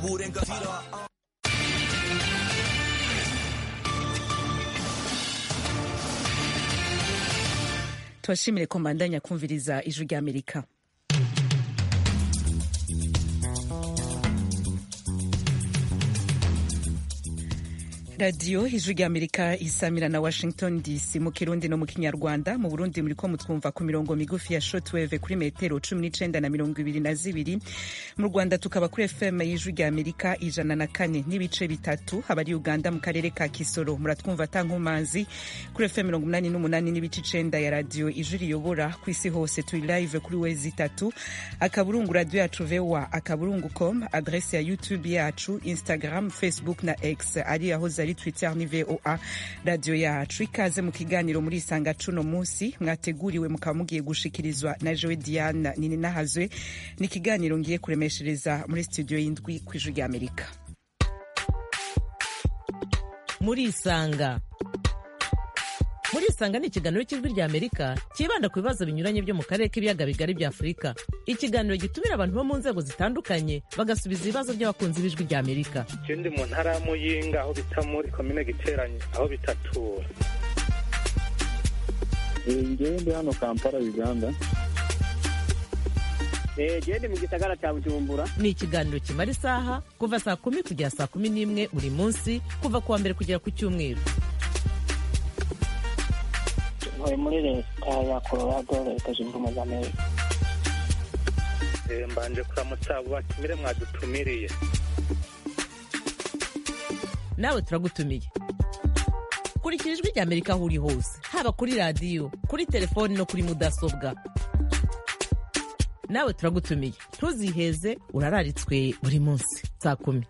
uburenganzira tubashimire ko mbandanya kumviriza ijwi ry'amerika radiyo ijwi ry'amerika isamira na washington dc mu kirundi no mu kinyarwanda mu burundi muriko mutwumva ku mirongo migufi ya shotweve kuri metero cumi n'icenda na mirongo ibiri na zibiri mu rwanda tukaba kuri fm y'ijwi ry'amerika ijana na kane n'ibice bitatu abari uganda mu karere ka kisoro muratwumva tankumazi kuri fm mirongo umunani n'umunani n'ibice icenda ya radiyo ijwi riyobora ku isi hose turi live kuri wezi itatu akaburungu radiyo yacu voa akaburungu com adrese ya youtube yacu instagram facebook na x ari aho ari twitter ni voa radiyo yacu ikaze mu kiganiro muri isanga cuno munsi mwateguriwe mukaba mugiye gushikirizwa na jowe diana nini nahazwe ni ikiganiro ngiye kuremeshereza muri studio y'indwi ku ijwi ry'amerika muri isanga muri isanga ni ikiganiro cy'ijwi rya amerika cyibanda ku bibazo binyuranye byo mu karere k'ibiyaga bigari bya afurika ikiganiro gitumira abantu bo mu nzego zitandukanye bagasubiza ibibazo by'abakunzi b'ijwi rya amerika ikindi mu ntara ya muyinga aho bita muri komine giteranye aho bitatura ngewe ndi hano kampala uganda gende mu gisagara cya bujumbura ni ikiganiro kimara isaha kuva saa kumi kugera saa kumi n'imwe buri munsi kuva ku wa mbere kugera ku cyumweru ntuye muri leta ya colorado leta zunze ubumwe za amerika mbanje kuramutsa abo batumire mwadutumiriye nawe turagutumiye kurikira ijwi rya amerika aho uri hose haba kuri radiyo kuri telefoni no kuri mudasobwa nawe turagutumiye ntuziheze urararitswe buri munsi saa kumi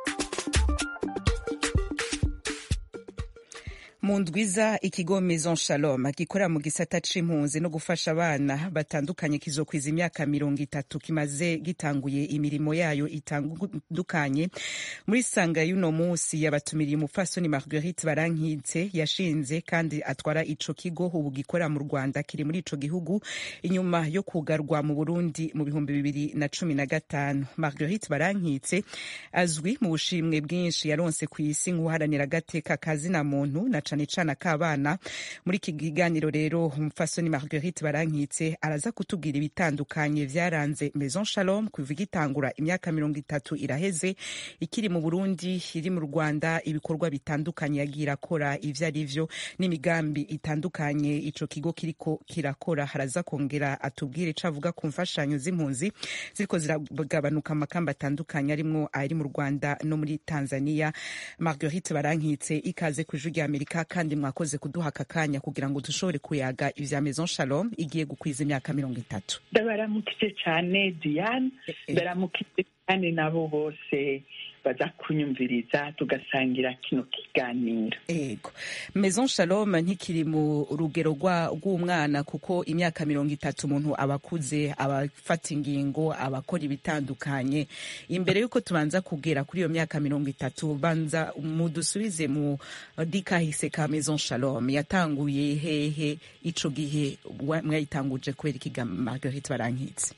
mu ndwiza ikigo maison shalom gikorera mu gisata c'impunzi no gufasha abana batandukanye kizokwiza imyaka mirongo itatu kimaze gitanguye imirimo yayo itandukanye muri sanga y'uno munsi yabatumiriye umupfasoni marguerite barankitse yashinze kandi atwara ico kigo ubu gikorera mu rwanda kiri muri ico gihugu inyuma yo kugarwa mu burundi mu bihumbi bibiri na cumi na gatanu marguerite barankitse azwi mu bushimwe bwinshi yaronse ku isi nk'uharanira agateka kazina muntu na cane cane ak'abana muri iki kiganiro rero umupfasoni marguerite barankitse araza kutubwira ibitandukanye vyaranze maison shalom kuva igitangura imyaka mirongo itatu iraheze ikiri mu burundi iri mu rwanda ibikorwa bitandukanye yagiye irakora ivyo ari vyo n'imigambi itandukanye ico kigo kiriko kirakora haraza kongera atubwire ico avuga ku mfashanyo z'impunzi ziriko ziragabanuka amakamba atandukanye arimwo ari mu rwanda no muri tanzania marguerite barankitse ikaze ku ijwi ry'amerika kandi mwakoze kuduha aka kanya kugira ngo dushobore kuyaga ivya maison shalom igiye gukwiza imyaka mirongo itatu ndabaramukije cyane diane ndaramukije kandi nabo bose baza kunyumviriza tugasangira kino kiganiro ego maison shalom ntikiri mu rugero rw'umwana kuko imyaka mirongo itatu umuntu aba akuze abafata ingingo abakora ibitandukanye imbere y'uko tubanza kugera kuri iyo myaka mirongo itatu banza mudusubize mu dikahise ka maison shalom yatanguye hehe ico gihe mwayitanguje kubera ikiga marguerite barankitse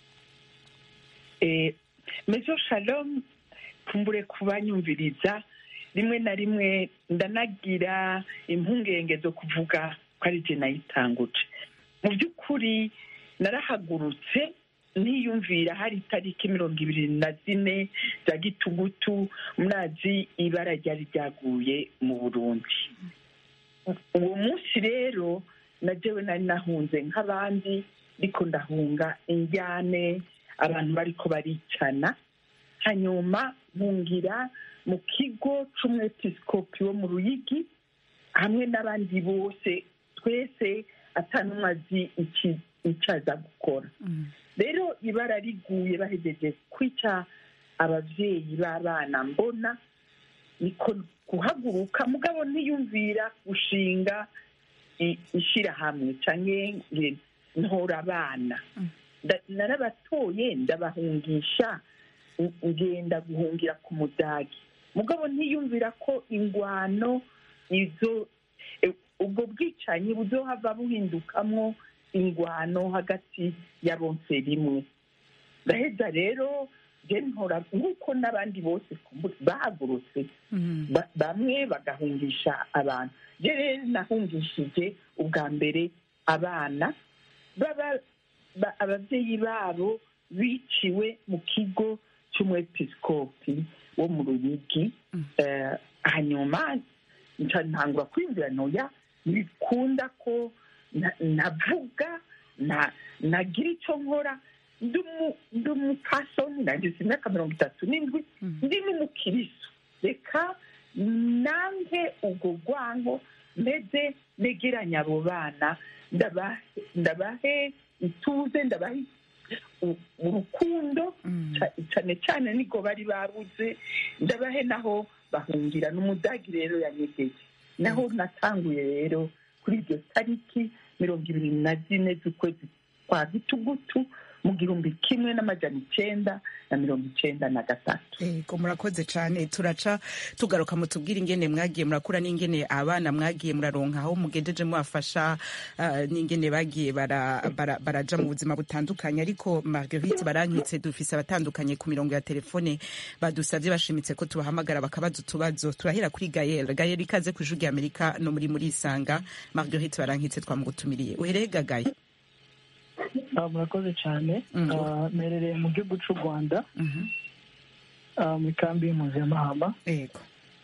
eh, maison shalom kumbure kubanyumviriza rimwe na rimwe ndanagira impungenge zo kuvuga ko ari jye nayitanguje mu by'ukuri narahagurutse niyumvira hari itariki mirongo ibiri na zine za gitugutu murazi ibara ryari ryaguye mu burundi uwo munsi rero na jewe nari nahunze nk'abandi ariko ndahunga injyane abantu bariko baricana hanyuma nkungira mu kigo c'umwepiskopi wo mu ruyigi hamwe n'abandi bose twese atanumwe azi icyo aza gukora rero ibara riguye bahejeje kwica abavyeyi b'abana mbona niko guhaguruka mugabo ntiyumvira gushinga ishirahamwe canke ntora abana narabatoye ndabahungisha ngenda guhungira ku mudagi mugabo ntiyumvira ko ingwano izo ubwo bwicanyi buzohava buhindukamwo ingwano hagati ya bonse rimwe ndaheza rero je ntora nk'uko n'abandi bose kumbura bahagurutse ba- bamwe bagahungisha abantu je rero nahungishije ubwa mbere abana baba ba- ababyeyi babo biciwe mu kigo cy'umwepiskopi wo mu ruyigi Eh, hanyuma nca ntangura kwinjira noya ntibikunda ko na- navuga na- nagira icyo nkora ndi umu- ndi umupasoni nagize imyaka mirongo itatu n'indwi ndi n'umukiristo reka nange ubwo rwango mbese negeranya abo bana ndabahe ndabahe ituze ndabahe u- urukundo ca- cane cane niko bari babuze ndabahe naho bahungira n'umudagi rero yanyegeje naho natanguye rero kuri iryo tariki mirongo ibiri na zine z'ukwezi kwa gitugutu mu gihumbi kimwe n'amajana icenda na mirongo icenda na gatatu Ego murakoze cyane turaca tugaruka mutubwire ingene mwagiye murakura n'ingene abana mwagiye muraronka aho mugendeje mwafasha ah, n'ingene bagiye bara- bara- baraja mu buzima butandukanye ariko Marguerite barankitse dufise abatandukanye ku mirongo ya telefone badusavye bashimitse ko tubahamagara bakabaza utubazo turahera kuri Gael Gael ikaze ku ijwi Amerika no muri muri isanga Marguerite barankitse twamugutumiriye uhereye gagaye Ah, murakoze cyane Mhm. Ah, mperereye mu gihugu cy'u rwanda Mhm. ah, mu ikambi y'impunzi ya mahama Ego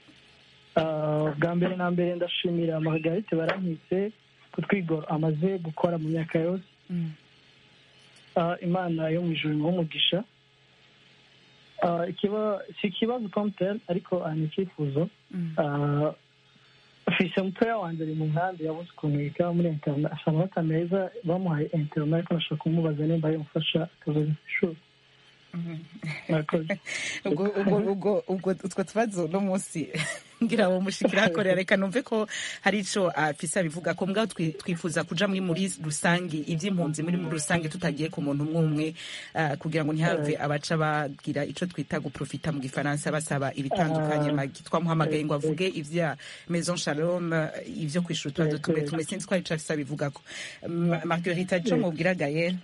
Ah, bwa mbere na mbere ndashimira margarite barankitse ku twigoro amaze gukora mu myaka yose Mm. Ah, imana yo mu ijuru imuhe umugisha Ah, ikiba- si ikibazo pomtel ariko ah, ni icyifuzo Mm. Ah, fise mutoya wanjye ari mu nkambi yabuze ukuntu yiga muri internet afite amanota meza bamuhaye internet ariko nashaka kumubaza nimba yamufasha akabaza ku ishuri Mhm. murakoze ubwo ubwo ubwo ubwo utwo tubazo no munsi ngira ngo mushikira hakorera reka numve ko hari ico afisa bivuga ko mbwa twi- twifuza kuja muri muri rusange ivy'impunzi muri muri rusange tutagiye ku muntu umwe umwe ah, kugira ngo ntihave abaca bagira ico twita guprofita mu gifaransa basaba ibitandukanye magi twamuhamagaye ngo avuge ivya maison shalom eh, ivyo kwishura utubazo tumwe tumwe sinzi ko hari ico afisa bivugako Ma- marguerite ico mubwira gayel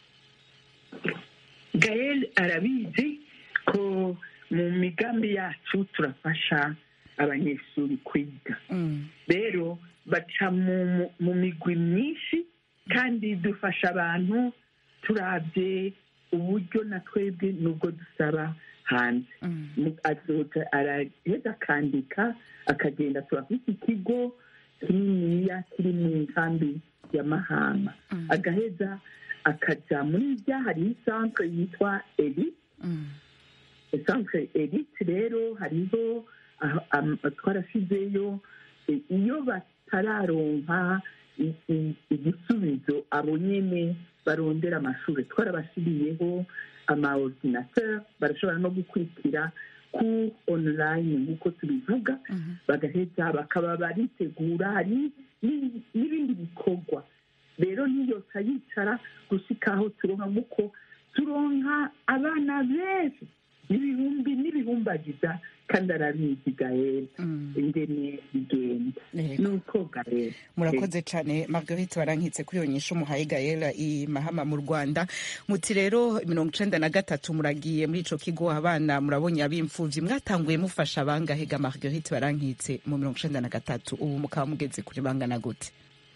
gael arabizi ko mu migambi yacu turafasha abanyeshuri kwiga Mm, rero baca mu- mu- mu migwi myinshi kandi dufasha abantu turabye uburyo na twebwe nubwo dusaba hanze mm, Mu- azoja araheza akandika akagenda turafite ikigo kininiya kiri mu nkambi ya mahama Mm. agaheza akaja muri rya hariho isantre yitwa eri mm, centre elite rero hariho aho- am- twarashizeyo e, iyo batararonka i- i- igisubizo abo nyene barondera amashuri twarabashiriyeho ama ordinateur barashobora no gukurikira ku online nk'uko tubivuga mhm. bagaheza bakaba baritegura hari ni- n'ibindi bikorwa rero ntiyoca yicara gushika aho turonka nk'uko turonka abana benshi n'ibihumbi n'ibihumbagiza kandi arabizi gael Mm. ingene bigenda Yego. nuko gael murakoze cyane marguerite barankitse kuri iyo nyisho muhaye gayela i mahama mu rwanda muti rero mirongo icenda na gatatu muragiye muri ico kigo abana murabonye ab'imfuvyi mwatanguye mufasha abangahega marguerite barankitse mu mirongo icenda na gatatu ubu mukaba mugeze kuri bangana gute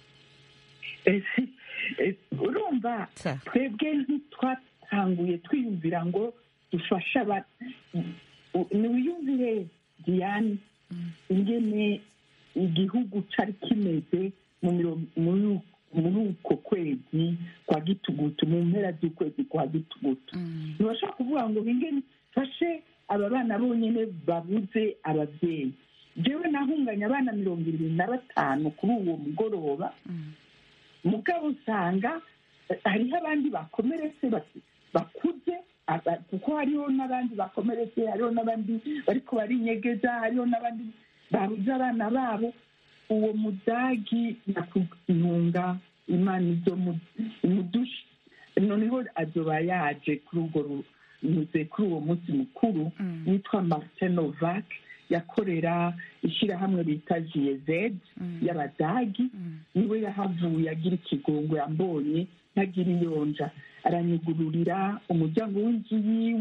Eh, si- eh, urumva Sa. twebwe ntitwatanguye twiyumvira ngo dufashe aba u- niwiyumvire diane ingene igihugu cari kimeze mu miro- muri muri uko kwezi kwa gitugutu mu mpera z'ukwezi kwa gitugutu ntibashobora kuvuga ngo ingene fashe aba bana bonyine babuze ababyeyi jewe nahunganye abana mirongo irindwi na batanu kuri uwo mugoroba mugabo usanga eh, hariho abandi bakomeretse bati- bakuze aba- kuko hariho n'abandi bakomeretse hariho n'abandi bariko barinyegeza hariho n'abandi babuze abana babo uwo mudagi nyakuntunga imana izo imudushi noneho azoba yaje kuri urwo ru- nyuze kuri uwo munsi mukuru witwa martin novak yakorera ishyirahamwe bita jiyezed y'abadagi niwe yahavuye agira ikigongo yambonye ntagira iyonja aranyugururira umuryango w'inzu yiwe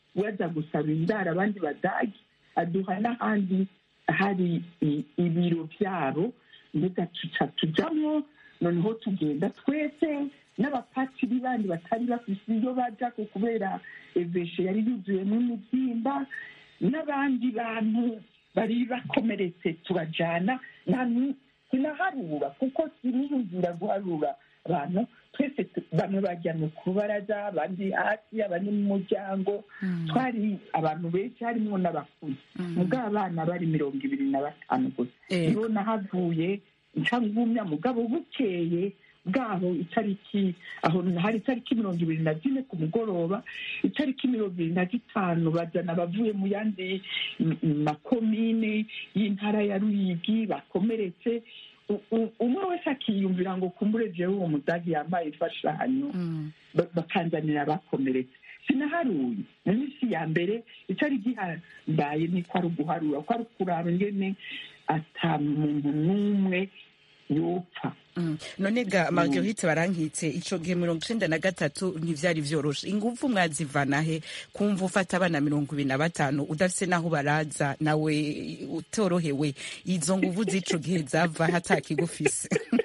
baza gusaba indaro abandi badagi aduha n'ahandi hari i- ibiro byabo mbega tuca tujamwo noneho tugenda twese n'abapatiri bandi batari bafise iyo baja ku kubera eveshe yari yuzuyemo imibyimba n'abandi bantu bari bakomeretse turajana nta nu- sinaharura kuko siniyumvira guharura abantu twese tu- bamwe bajyamye ku baraza abandi hasi abandi mu muryango twari abantu benshi harimo n'abakuze mugabo abana bari mirongo ibiri na batanu gusa Eh. niho nahavuye nca ngumya mugabo bukeye bwaho itariki aho hari itariki mirongo ibiri na zine ku mugoroba itariki mirongo ibiri na zitanu bajana abavuye mu yandi m- m- makomine y'intara ya ruyigi bakomeretse U- u- umwe wese akiyumvira ngo kumbure jewe uwo mudagi yambaye imfashanyo ba- bakanzanira abakomeretse sinaharuye mu minsi ya mbere itari gihambaye niko ari uguharura ko ari ukuraba ingene ata muntu n'umwe yopfa Mm. none ga marguerite barankitse ico gihe mirongo icenda na gatatu ntivyari vyoroshe inguvu mwazivana he kumva ufata abana mirongo ibiri na batanu udafise n'aho baraza nawe utorohewe izo nguvu z'ico gihe zava hatakigufise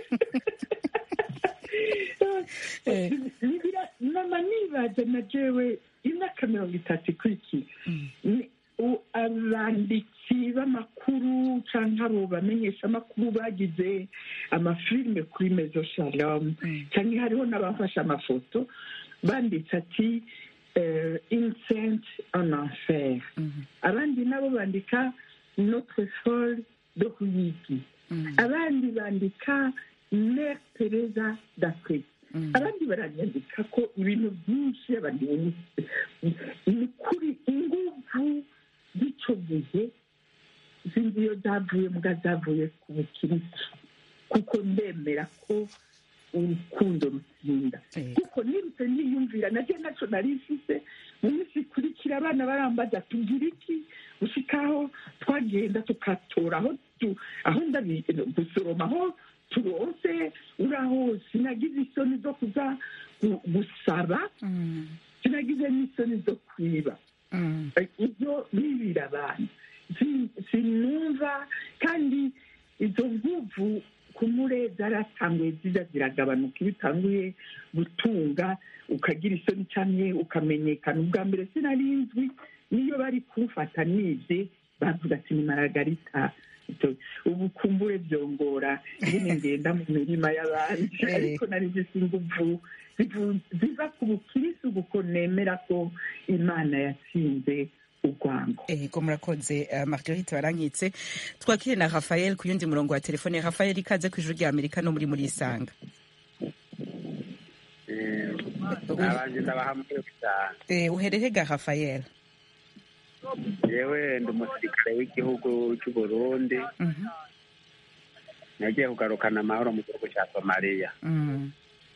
Eh. Nibira- nama nibaza na jewe imyaka mirongo itatu ikurikiye Ni- u- abanditsi b'amakuru cyangwa abo bamenyesha amakuru bagize amafilime kuri mezo shalom cyangwa hariho n'abafashe amafoto banditse ati eh, incent en enfer abandi nabo bandika notre folle de ruyigi abandi bandika mère teresa d'afrique abandi baranyandika ko ibintu byinshi abandi ni kuri inguvu z'icyo gihe sinzi iyo zavuye mbwa zavuye ku bukirisitu kuko ndemera ko urukundo rutsinda Eh. kuko nirutse niyumvira nabyo ntacyo nari mfise mu minsi ikurikira abana barambaza tugira iki gushikaho twagenda tukatora aho tu- aho ndabi gusoroma aho turonse uraho sinagize isoni zo kuza gu- gusaba sinagize n'isoni zo kwiba Mm. ibyo bibira abantu Si- sinumva kandi izo nguvu kumure zaratanguye ziza ziragabanuka iyo utanguye gutunga ukagira isoni cyane ukamenyekana ubwa mbere sinarinzwi niyo bari kumfata nibye bavuga ati ni maragarita Ito- ubu kumbure byongora nyine ngenda mu mirima y'abandi Eh. ariko nari zisa inguvu zivu- ziva ku bukirisi kuko nemera ko imana yatsinze urwango ego murakoze uh, marguerite barankitse twakire na rafael ku yundi murongo wa telefone rafael ikaze ku ijuru rya amerika no muri muri isanga abanje ndabahamwe cyane Eh, uherere ga rafael yewe ndi umusirikare w'igihugu cy'u Burundi Mhm. nagiye kugarukana amahoro mu gihugu cya somaliya Mm.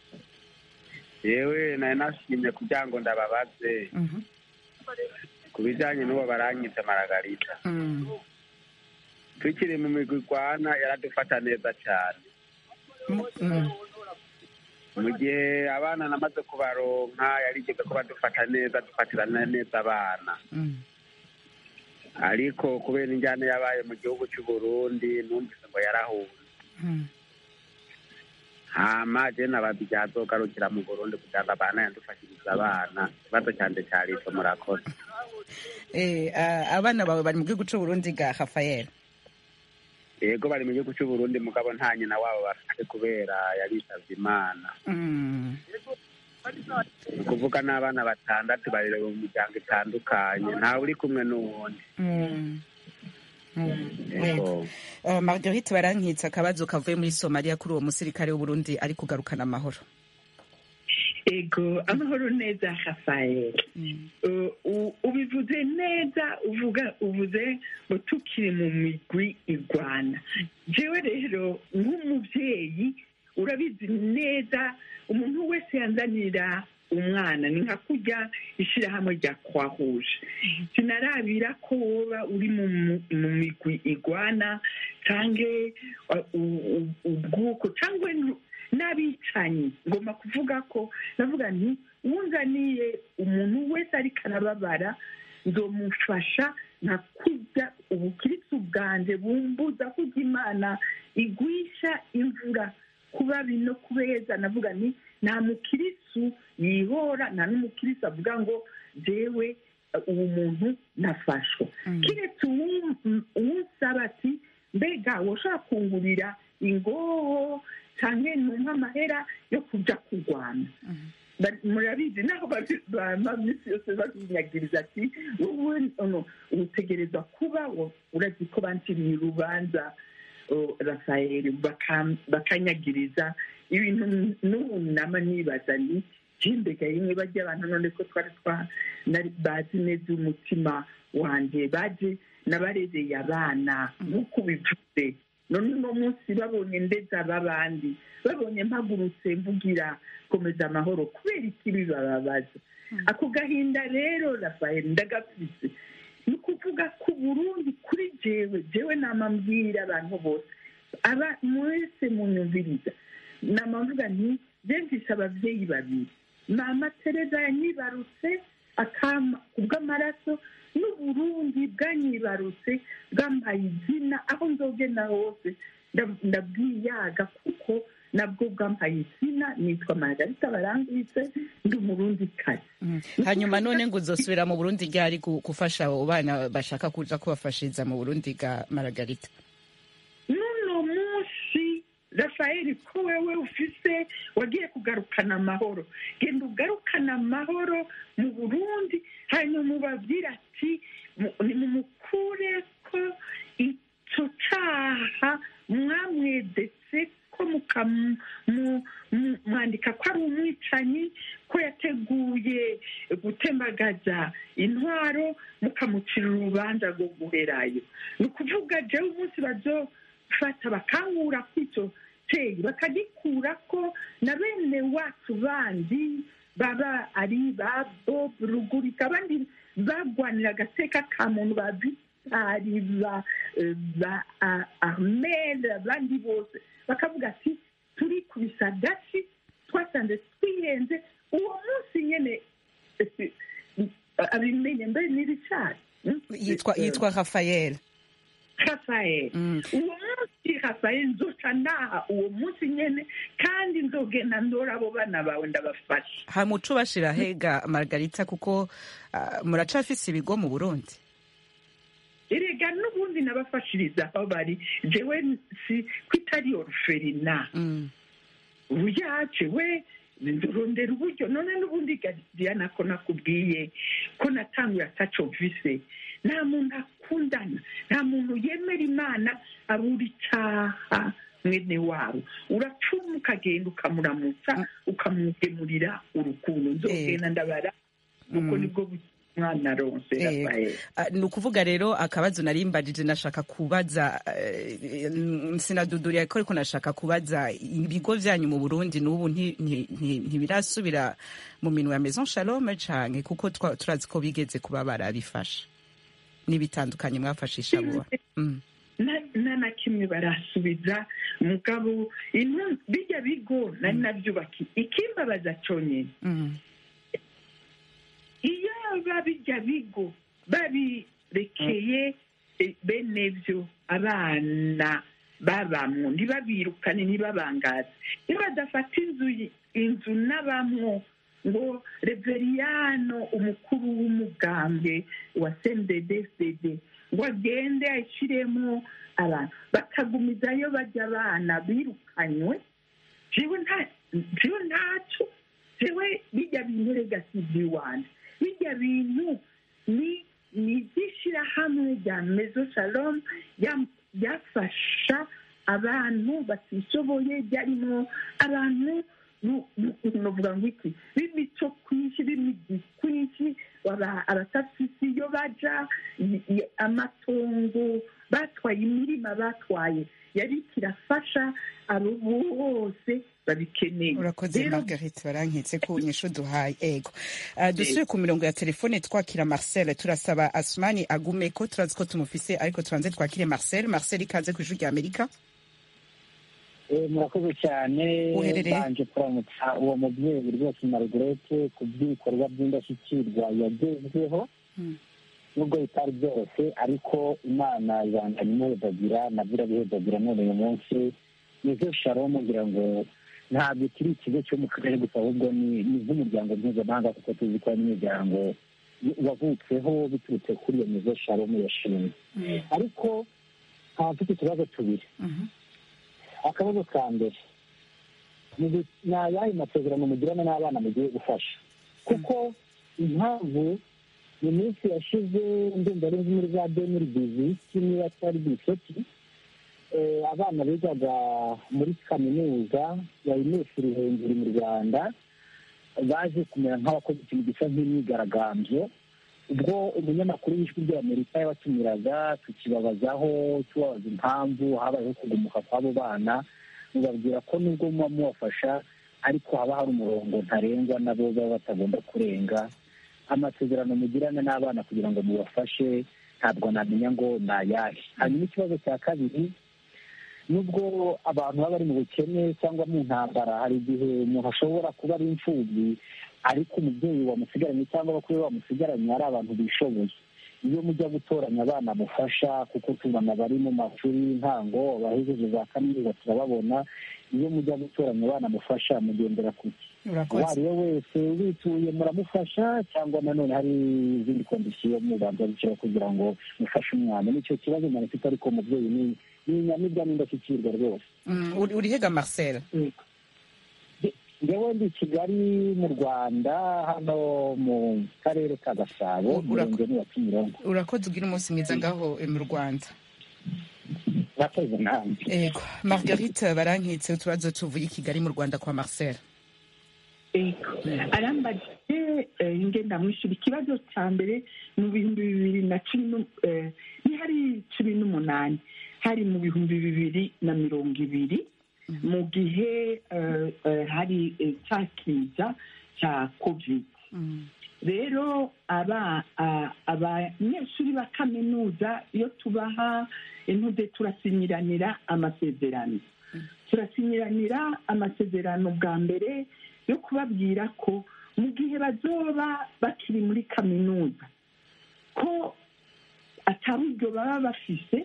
yewe nari nashimye kugira ngo ndababaze Mhm. ku bijyanye n'uwo baranyitse maragarita Mm. tukiri mu migwi igwana yaradufata neza cyane Mm. mu gihe abana namaze kubaronka yarigeze kuba dufata neza dufatirana neza abana Mm. ariko kubera injyana yabaye mu gihugu cy'u Burundi numvise ngo yarahunze Mm. hama je nabaza igihe azogarukira mu burundi kugira ngo abana yadufashiriza abana ikibazo cyanje cyari ico murakoze Eh, ah, abana bawe bari mu gihugu c'uburundi ga rafael yego bari mu gihugu cy'u Burundi mugabo nta nyina wabo bafite kubera yaritavye imana Mm. ni ukuvuga n'abana batandatu barera mu miryango itandukanye ntawe uri kumwe n'uwundi Mm. Mm. Ego. yego Uh, marguerite barankitse akabazo kavuye muri somaliya kuri uwo musirikare w'uburundi ari kugarukana amahoro ego amahoro neza rafael Uh, u- ubivuze neza uvuga uvuze ngo tukiri mu migwi igwana jewe rero nk'umubyeyi urabizi neza umuntu wese yanzanira umwana ni nka kurya ishyirahamwe rya kwahuje sinarabira ko woba uri mu mu- mu migwi igwana cyangwa uh, u- u- ubwuko cyangwa nu- n'abicanyi ngomba kuvuga ko navuga nti wunzaniye umuntu wese ariko arababara nzomufasha nka kurya ubukirisu bwanjye bumbuza kurya imana igwisha imvura kuba bino kubeza navuga ni nta mukirisu yihora nta n'umukirisu avuga ngo jewe uwo muntu nafashwe kiretse uwusaba ati mbega woshobora kungurira ingoho cyangwa numva amahera yo kujya kurwana murabizi naho bama minsi yose babinyagiriza ati wowe utegereza kuba urazi ko banciriye urubanza rafayeli bakanyagiriza ibintu n'ubu nama nibaza ni jimbega rimwe bajya abantu none ko twari twa bazi neza umutima wanjye baje nabarezeye abana nk'uko ubivuze none uno munsi babonye ndeza b'abandi babonye mpagurutse mvugira komeza amahoro kubera ikibi bababaza ako gahinda rero rafayeli ndagafise ni ukuvuga ko burundi kuri jewe jewe nama mbwira abantu bose aba mwese munyumviriza nama mvuga nti mfise ababyeyi babiri mama tereza yanyibarutse akama kubw'amaraso n'uburundi bwanyibarutse bwambaye izina aho nzogenda hose ndabwiyaga kuko nabwo bwambaye izina nitwa margarita barangwitse ndi umurundi kazi hanyuma none ngo uzosubira mu burundi ryari gufasha abo bana bashaka kuja kubafashiriza mu burundi bwa margarita n'uno munsi rafayeli ko wewe ufise wagiye kugarukana amahoro genda ugarukana amahoro mu burundi hanyuma ubabwira ati nimumukure ko icyo caha mwamwedetse ko mwandika ko ari umwicanyi ko yateguye gutembagaza intwaro mukamucira urubanza rwo guherayo ni ukuvuga jewe umunsi bazofata bakangura kw'icyo cyeyi bakagikura ko na bene wacu bandi baba ari ba bob rugurika abandi bagwanira agateka ka muntu ba bitari ba armel abandi bose bakavuga ati turi ku bisagasi twasanze twihenze uwo munsi nyine abimenye mbere n'ibicari yitwa yitwa rafael rafael uwo munsi rafael nzoca naha uwo munsi nyene kandi nzogenda ndora abo bana bawe ndabafasha hamuco bashira hega margarita kuko uh, muracafise ibigo mu burundi erega n'ubundi nabafashiriza aho bari jewe si ko itari oruferina uyaje we ndorondera uburyo none n'ubundi diana ko nakubwiye ko natanguye ataco vise nta muntu akundana nta muntu yemera imana abura icyaha mwene wabo uracuma ukagenda ukamuramutsa ukamugemurira urukundo nzogenda ndabara kuko nibwo mwana ronse ni ukuvuga rero akabazo narimbajije nashaka kubaza sinaduduriye ko ariko nashaka kubaza ibigo byanyu mu burundi n'ubu ntibirasubira mu minwe ya maison shalome canke kuko turazi ko bigeze kuba barabifasha n'ibitandukanye mwafashisha vuba nta na kimwe barasubiza mugabo bijya bigo nari nabyubaki ikimbabaza cyonyine iyo babijya bigo babirekeye bene byo abana babamwo ntibabirukane ntibabangaze iyo badafata inzu inzu n'abamwo ngo reveriyano umukuru w'umugambwe wa cnddsdd ngo agende ashyiremo abantu bakagumizayo bajya abana birukanywe jewe ntacyo jewe bijya bintu regasizi wanjye bijya bintu ni ni iby'ishyirahamwe rya mezo shalom ryafasha abantu batishoboye byarimo abantu nuvuga ngo iki b'imico kwinshi b'imigi kwinshi abatafisi iyo baja amatongo batwaye imirima batwaye yari kirafasha abo bose babikeneye urakoze margarite barankitse ku nyishu duhaye ego uh, dusubire ku mirongo ya telefone twakira marcel turasaba asumani agume ko turazi ko tumufise ariko tubanze twakire marcel marcel ikaze ku ijwi rya amerika murakoze cyane Uherereye? banje kuramutsa uwo mubyeyi rwose margarete ku by'ibikorwa by'indashyikirwa yagezweho nubwo bitari byose ariko imana ibanganya imuhedagira nabyo irabihedagira none uyu munsi nizo sharomu ngira ngo ntabwo kiri ikigo cyo mu karere gusa ahubwo ni ni nk'umuryango mpuzamahanga kuko tuzi ko ari imiryango wavutseho biturutse kuri iyo nizo sharomu yashinze ariko nkaba mfite utubazo tubiri akabazo ka mbere ni gu- ni ayahe masezerano mugirana n'abana mugiye gufasha kuko impamvu mu minsi yashize ndumva ari nko muri za demiri biziki niba atari bisoti eh, abana bigaga muri kaminuza ya inesi ruhengeri mu rwanda baje kumera nk'abakoze ikintu gisa nk'imyigaragambyo ubwo umunyamakuru w'ijwi ry'amerika yabatumiraga tukibabazaho tubabaza impamvu habayeho kugumuka kw'abo bana mubabwira ko nubwo muba mubafasha ariko haba hari umurongo ntarengwa nabo baba batagomba kurenga amasezerano mugirana n'abana kugira ngo mubafashe ntabwo namenya ngo ni ayahe hanyuma ikibazo cya kabiri nubwo abantu baba bari mu bukene cyangwa mu ntambara hari igihe umuntu ashobora kuba ari imfubyi ariko umubyeyi wamusigaranye cyangwa abakuru be bamusigaranye ari abantu bishoboye iyo mujya gutoranya abana mufasha kuko tubona bari mu mashuri y'intango abahejeje za kaminuza turababona iyo mujya gutoranya abana mufasha mugendera ku ki uwo ari we wese ubituye muramufasha cyangwa nanone hari izindi kondisiyo mubanza gushyira kugira ngo mufashe umwana nicyo kibazo umuntu afite ariko umubyeyi ni ni inyamibwa n'indashyikirwa rwose Mm, uri- urihega marcel ngewe ndi i kigali mu rwanda hano mu karere ka gasabo Ura- umurenge ni wa kimironko urakoze ugira umunsi mwiza ngaho eh, mu rwanda murakoze namwe ego margarite barankitse utubazo tuvuye i kigali mu rwanda kwa marcel ego arambajije eh, nge ndamwishyura ikibazo cya mbere mu bihumbi bibiri na cumi n'u- eh, ni hari cumi n'umunani hari mu bihumbi bibiri na mirongo ibiri mu gihe eh, eh, hari eh, cya kiza cya covid rero aba a- abanyeshuri ba kaminuza iyo tubaha intude turasinyiranira amasezerano turasinyiranira amasezerano bwa mbere yo kubabwira ko mu gihe bazoba bakiri muri kaminuza ko ataburyo baba bafise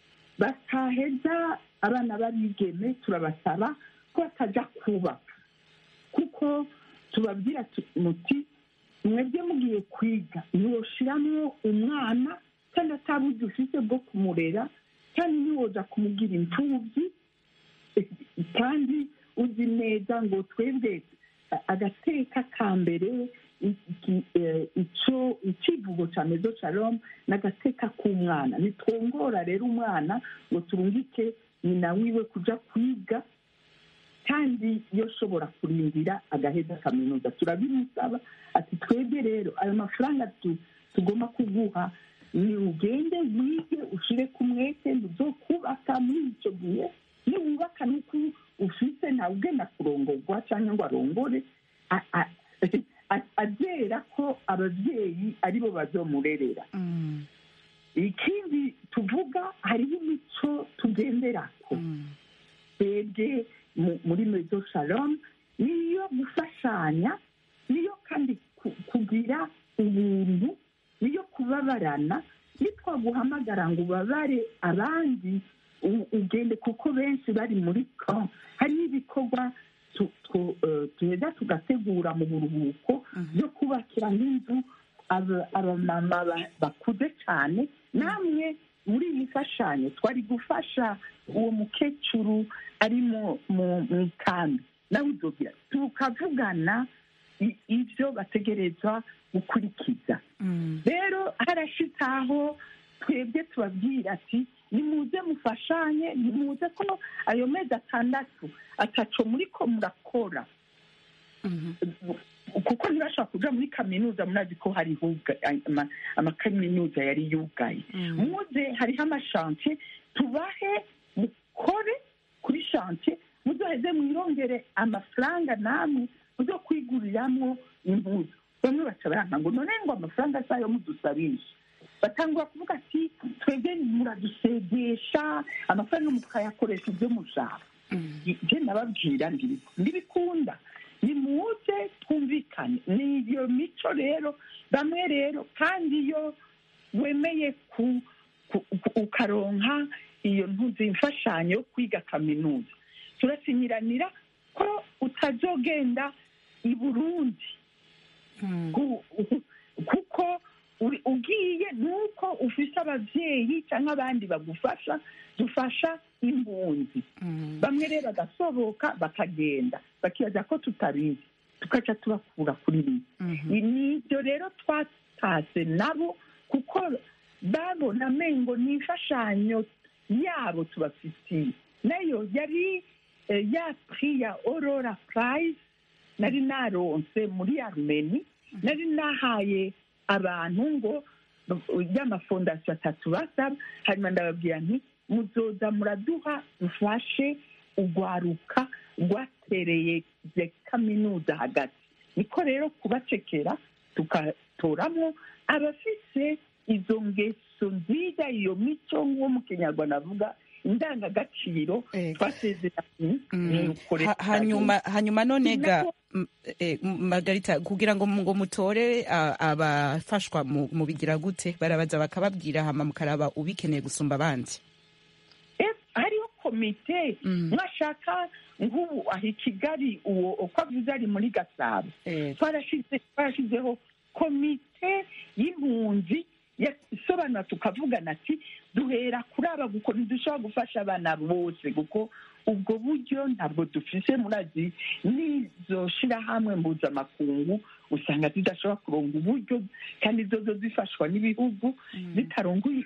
bataheza abana b'abigeme turabasaba ko batajya kubaka kuko tubabwira tu- muti mwebwe mugiye kwiga ntiwoshiramo umwana kandi ataburyo ufite bwo kumurera kandi ntiwoza kumugira imfubyi kandi uzi neza ngo twebwe a- agateka ka mbere iki- eh, ico icivugo ca mezo shalom n'agateka k'umwana nitwongora rero umwana ngo turungike nyina wiwe kuja kwiga kandi iyo ashobora kurindira agaheza kaminuza turabimusaba ati twebwe rero ayo mafaranga tu- tugomba kuguha ni ugende wige ushire ku mwete ntuzokubaka muri icyo gihe niwubaka nuko ufite ntawe ugenda kurongorwa cyangwa ngo arongore a- a- a- azera ko ababyeyi aribo bazomurerera ikindi tuvuga hariho imico tugenderako twebwe mu- muri mezo shalom niyo gufashanya niyo kandi ku- kugira ubuntu niyo kubabarana nitwaguhamagara ngo ubabare abandi u- ugende kuko benshi bari muri camp hariho ibikorwa tu- tu- eh, tuheza tugategura mu buruhuko byo kubakira nk'inzu aba- abamama ba- bakuze cyane namwe muri iyi mfashanyo twari gufasha uwo mukecuru ari mu mu mu ikambi nawe uzobwira tukavugana i- ibyo bategerezwa gukurikiza rero harashitse aho twebwe tubabwira ati nimuze mufashanye nimuze ko ayo mezi atandatu ataco muri ko murakora kuko ntibashobora kuja muri kaminuza murazi ko hari huga- ama- amakaminuza yari yugaye muze hariho amashantiye tubahe mukore kuri shantiye muzoheze mwirongere amafaranga namwe muzo kwiguriramwo impuzu bamwe baca baranka ngo none ngo amafaranga sayo mudusabisha batangura kuvuga ati twebwe muradusegesha amafaranga mukayakoresha ibyo mushaka je nababwira ndibikunda nimuze twumvikane ni iyo mico rero bamwe rero kandi iyo wemeye ku ukaronka iyo ntuzi imfashanyo yo kwiga kaminuza turasinyiranira ko utazogenda i burundi kuko ugiye nuko ufise ababyeyi cyangwa abandi bagufasha dufasha impunzi bamwe rero bagasohoka bakagenda bakibaza ko tutabizi tukaca tubakura kuri bibi nibyo rero twatase nabo kuko babona amengo ni imfashanyo yabo tubafitiye nayo yari ya pri ya aurora prize nari naronse muri armeni nari nahaye abantu ngo y'amafondasiyo atatu basaba hanyuma ndababwira nti muzoza muraduha dufashe urwaruka rwatereye kaminuza hagati niko rero kubacekera tugatoramo abafise izo ngeso nziza iyo mico nk'uwo mu kinyarwanda avuga indangagaciro twasezeranye hanyuma hanyuma none ga margarita kugira ngo ngo mutore abafashwa mu bigira gute barabaza bakababwira hama mukaraba ubikeneye gusumba abandi hariho komite mwashaka nk'ubu aho i kigali uwo uko avuze ari muri gasabo twarashyizeho komite y'impunzi isobanura tukavugana ati duhera kuri aba kuko ntidushobora gufasha abana bose kuko ubwo buryo ntabwo dufise murazi n'izo shyirahamwe mpuzamakungu usanga zidashobora kuronga uburyo kandi zozo zifashwa n'ibihugu zitarongoye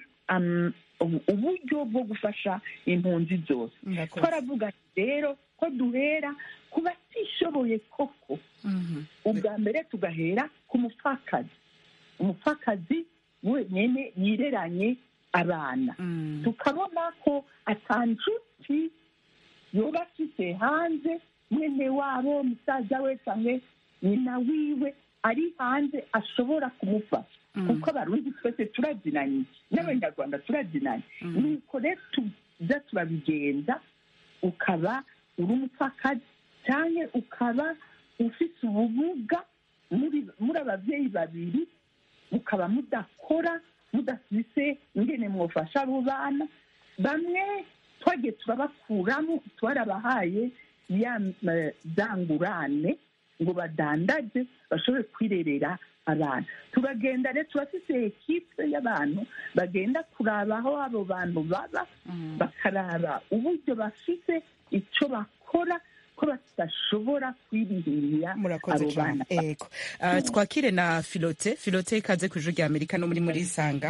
uburyo bwo gufasha impunzi zose twaravuga rero ko duhera ku batishoboye koko ubwa mbere tugahera ku mupfakazi umupfakazi wenyine yireranye abana tukabona ko atanjuti yoba afite hanze mwene wabo musaza we cyangwa nyina wiwe ari hanze ashobora kumufasha kuko abarundi twese turazinanye n'abanyarwanda turazinanye nuko rero tuza turabigenza ukaba uri umupfakazi cyangwa ukaba ufite ubumuga muri ababyeyi babiri mukaba mudakora mudafise ingene mwufasha abo bana bamwe twagiye turabakuramo twarabahaye ya zangurane ngo badandaje bashobore kwirerera abana turagenda rero turafise ekipe y'abantu bagenda kuraba aho abo bantu baba bakaraba uburyo bafise icyo bakora ko badashobora kwirihirira abo bana ego twakire na filote filote ikaze ku ijuru rya amerika no muri muri isanga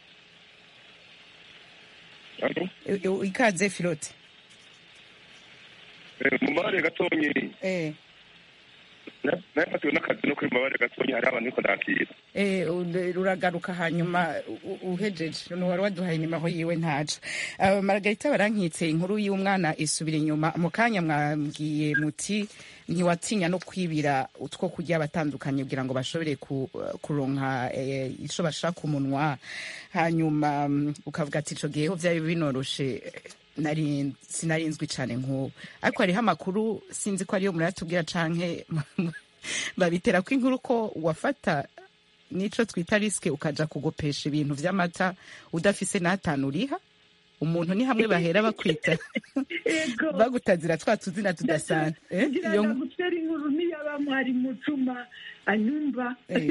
ikaze filote mu mabare gatonyi nafatiwe n'akazi no kuri mabare gatonyi hari abantu ariko nakira uragaruka hanyuma uhejeje wari waduhaye inimaho yiwe ntaca margarita barankitse inkuru y'umwana isubira inyuma mu kanya mwabwiye muti ntiwatinya no kwibira utwo kurya batandukanye kugira ngo bashobore kuronka icyo bashaka umunwa hanyuma ukavuga ati icyo gihe ho byari binoroshe sinarinzwi cyane nk'ubu ariko hariho amakuru sinzi ko ariyo muratubwira canke babitera ko inkuru ko wafata nico twita risike ukaja kugopesha ibintu vy'amata udafise n'atanu uriha umuntu ni hamwe bahera bakwita bagutazira twa tuzina tudasanzwe ngira ngo gutera inkuru niyaba mwari mutuma anyumva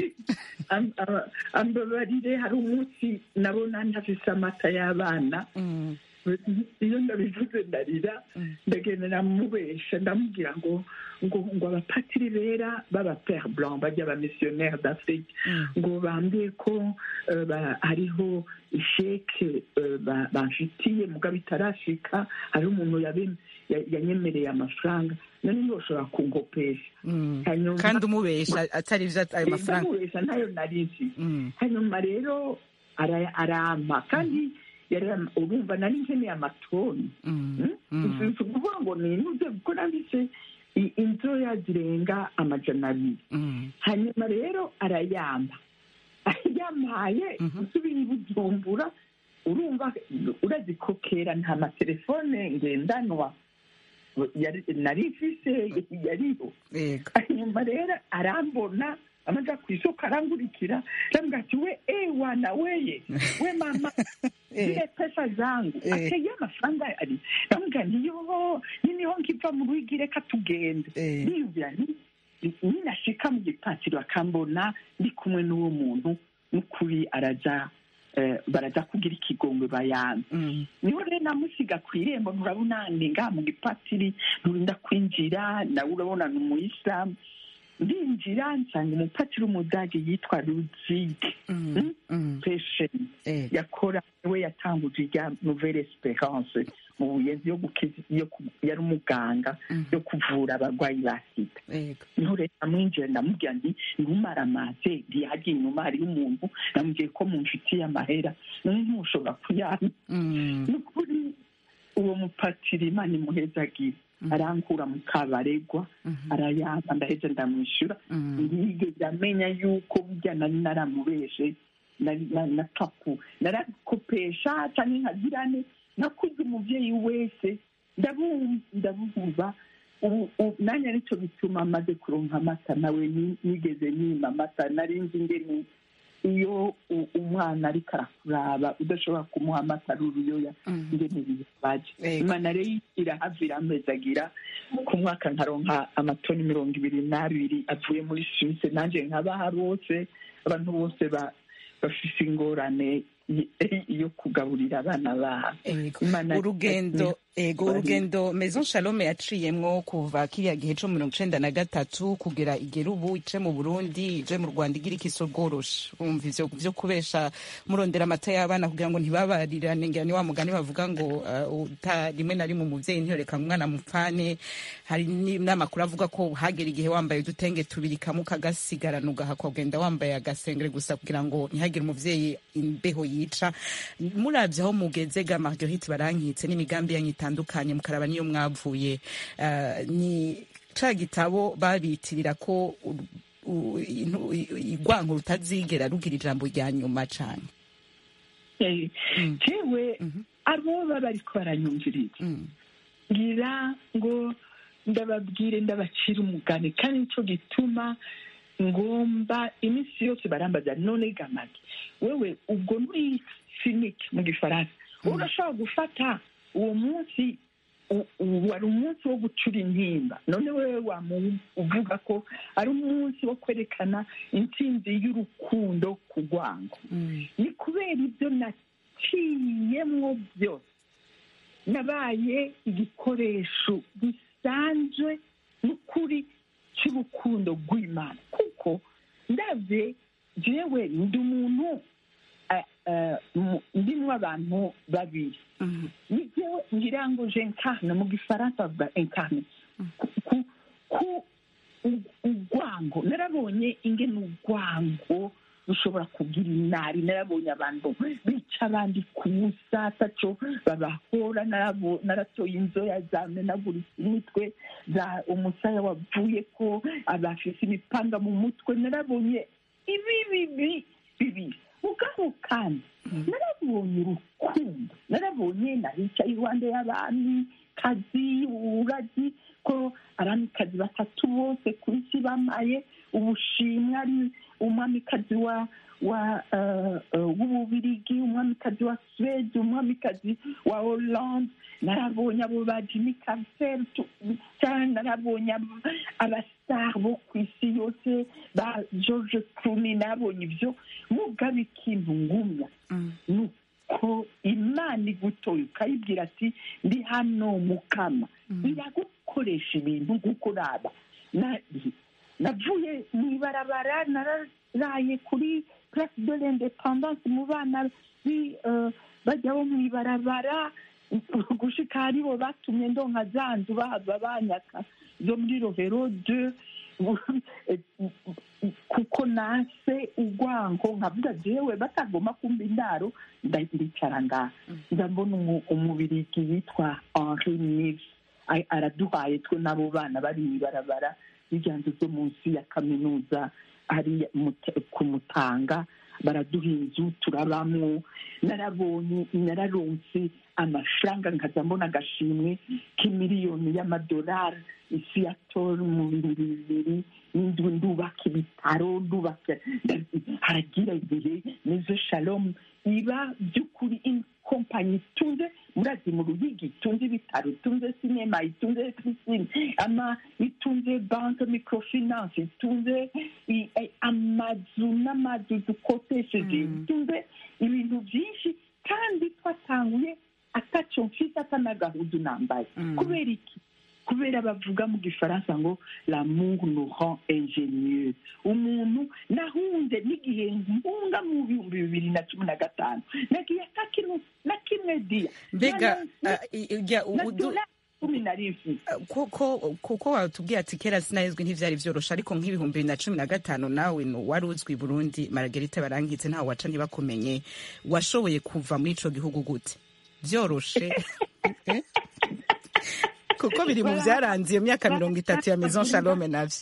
ambabarire hari umunsi nabona ntafise amata y'abana iyo ndabivuze ndarira ndagenda namubesha ndamubwira ngo ngo ngo abapatiri bera baba pere blanc bajya aba missionnaire d'afrique ngo bambwiye ko hariho isheke bamfitiye mugabo itarashika hariho umuntu yanyemereye amafaranga none ntiboshobora kungopesha kandi umubesha atari byo ayo mafaranga umubesha ntayo narizi hanyuma rero arampa kandi urumva nari nkeneye amatoni si ukuvuga ngo ninuze kuko nanditse inzoya zirenga amajana abiri hanyuma rero arayamba yampaye usubira i bujumbura urumva urazikokera nta matelefone ngendanwa nari mfise yariho hanyuma rero arambona amaja ku isoko arangurikira arambwira ati we ewana weye we mama zile pesa zangu ateye amafaranga ari ndamubwira nti yo niniho nkiva mu rugi reka tugende niyumvira ninashika mu gipatiro akambona ndi kumwe n'uwo muntu n'ukuri araja baraza kugira ikigongwe bayanze niho rero namusiga ku irembo nturabona ni ngaha mu gipatiri nturinda kwinjira nawe urabona ni umuyisilamu ndinjira nsanga umupatiri w'umudage yitwa ruzige pesheni yakora we yatanguje irya nouvelle esperance mu buyenzi yo gukiza yari umuganga yo kuvura abarwayi ba sida niho rero namwinjira ndamubwira nti ntumara amaze ntiyagiye inyuma hariyo umuntu namubwiye ko mumfitiye amahera none ntushobora kuyana ni ukuri uwo mupatiri imana imuhezagira arankura mu kabaregwa arayamba ndaheze ndamwishyura ntiyigeze amenya yuko burya nari naramubeshe na kapu narakopesha cyangwa nkagirane nakuze umubyeyi wese ndabumva nanjye aricyo bituma amaze kuronka amata nawe nigeze nima amata nari nzi ingene iyo umwana ariko arakuraba udashobora kumuha amata ari uruyoya ingene bibaje imana rero irahavira amezagira ku mwaka nkaronka amatoni mirongo ibiri n'abiri avuye muri suwise nanjye nkabaha bose abantu bose bafise ingorane yo kugaburira abana babo urugendo ego urugendo maison shalome yaciyemwo kuva kiriya gihe co mirongo icenda na gatatu kugera igera ubu ice mu burundi ije mu rwanda igira ikiso bworoshe umva ivyo vyo kubesha murondera amata y'abana kugira ngo ntibabarirane ngira ni wa mugani bavuga ngo uh, rimwe na rimwe umuvyeyi ntiyoreka umwana mupfane hari n'amakuru avuga ko hagera igihe wambaye udutenge tubiri kamwe ukagasigarana ugahakwa ugenda wambaye agasengere gusa kugira ngo ntihagire umuvyeyi imbeho yica muravye aho mugeze ga marguerite barankitse n'imigambi yanyu itandukanye mukaraba niyo mwavuye ni ca gitabo babitirira ko igwanko rutazigera rugira ijambo rya nyuma cane jewe abo baba bariko baranyumviriza ngira ngo ndababwire ndabacira umugani kandi nico gituma ngomba iminsi yose barambaza none gamage wewe ubwo muri sinike mu gifaransa urashobora gufata uwo munsi wari umunsi wo gucura intimba none wewe uvuga ko ari umunsi wo kwerekana intsinzi y'urukundo ku rwango ni kubera ibyo naciyemwo byose nabaye igikoresho gisanzwe n'ukuri cy'urukundo rw'imana kuko ndabye jewe ndi umuntu ndimwo abantu babiri nijewe ngira ngo je incarne mu gifaransa bavuga incarne ku urwango narabonye ingene urwango rushobora kugira inari narabonye abantu bica abandi ku busa ataco babahora naratoye inzoya zamenaguritse imitwe za umusaya wavuye ko abafise imipanga mu mutwe narabonye ibi bibi bibiri mugabo kandi narabonye urukundo narabonye nahicaye iruhande y'abami kazi uragi ko abamikazi batatu bose ku isi bamaye ubushimwe ari umwamikazi wa wa w'ububirigi umwamikazi wa suwede umwamikazi wa hollande narabonye abo ba jimmy carter cyane narabonye abasitari bo ku isi yose ba george clooney narabonye ibyo mugaba ikintu ngumya ni uko imana igutoye ukayibwira ati ndi hano mukama iragukoresha ibintu nk'uko uraba navuye mu ibarabara nararaye kuri place de l'independance mu bana bajyaho mu ibarabara gushika haribo batumye ndonka za nzu bahava banyaka zo muri rohero de kuko nase urwango nkavuga jewe batagomba kumva indaro ndicara ngaha ndabona umubirigi yitwa henri nive araduhaye twe n'abo bana bari mu ibarabara n'ibyanzu zo munsi ya kaminuza ari kumutanga baraduha inzu turabamwo narabonye nararonse amafaranga nkaza mbona agashimwe k'imiliyoni y'amadolari isi ya tora mu bihumbi bibiri n'indwi ndubaka ibitaro ndubaka haragira igihe nizo shalomu iba by'ukuri kompanyi itunze murazi mu ruyigi itunze ibitaro itunze sinema itunze pisine ama itunze banke microfinance itunze amazu n'amazu dukotesheje itunze ibintu byinshi kandi twatanguye atacyo mfite atanagahudu nambaye kubera iki kubera bavuga mu gifaransa ngo l'amour nous rend ingénieux umuntu nahunze n'igihe mpunga mu bihumbi bibiri na cumi na gatanu nagiye atakintu na kimwe diya mbega cumi na rimwe kuko watubwiye ati kera sinahezwe ntivyari vyoroshe ariko nk'ibihumbi bibiri na cumi na gatanu nawe wari uzwi burundi maragerite barankitse ntawe waca ntibakumenye washoboye kuva muri ico gihugu gute vyoroshe kuko biri mu byaranze iyo myaka mirongo itatu ya maison shalome navyo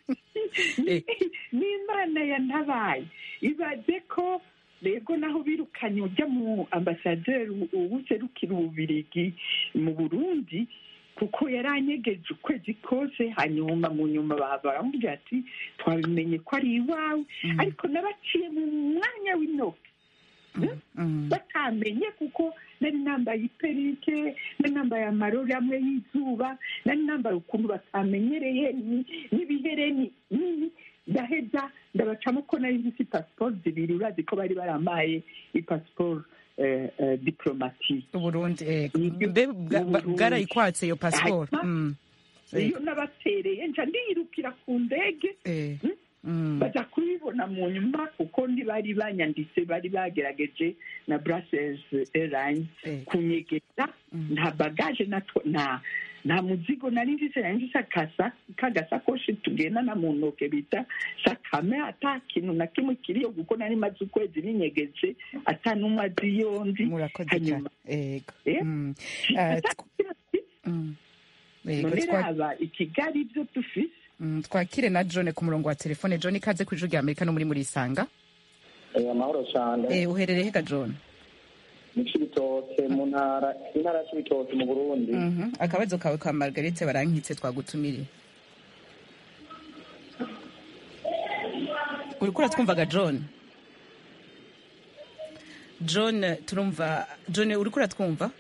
n'imana yantabaye ibaze ko rego naho birukanye ujya mu ambasaderi uwuserukira ububirigi mu burundi kuko yaranyegeje ukwezi kose hanyuma mu nyuma baramubwira ati twabimenye ko ari iwawe ariko nabaciye mu mwanya w'intoki batamenye kuko nari nambaye iperike nari nambaye amarori amwe y'izuba nari nambaye ukuntu batamenyereye n'ibihereni nini ndaheza ndabacamo ko nari nzi pasiporo zibiri urazi ko bari baramaye ipasiporo diplomatike uburundi bwarayikwatse iyo pasiporo iyo nabatereye nca ndiyirukira ku ndege baza kubibona mu nyuma kuko ntibari banyanditse bari bagerageje na brussels airlines kunyegeza nta bagaje nta nta muzigo nari mfise nari mfise kagasakoshi tugendana mu ntoke bita sakame ata kintu na kimwe kiriyo kuko nari maze ukwezi binyegeje ata n'umwe azi iyo ndi hanyuma none raba i kigali ibyo dufise twakire na john ku murongo wa telefone john ikaze ku ijwi rya amerika no muri muri isanga amahoro cyane uherereye hega john mu cibitoke mu ntara intara ya cibitoke mu burundi akabazo kawe ka margarite barankitse twagutumiriye uriko uratwumvaga john john turumva john uriko uratwumva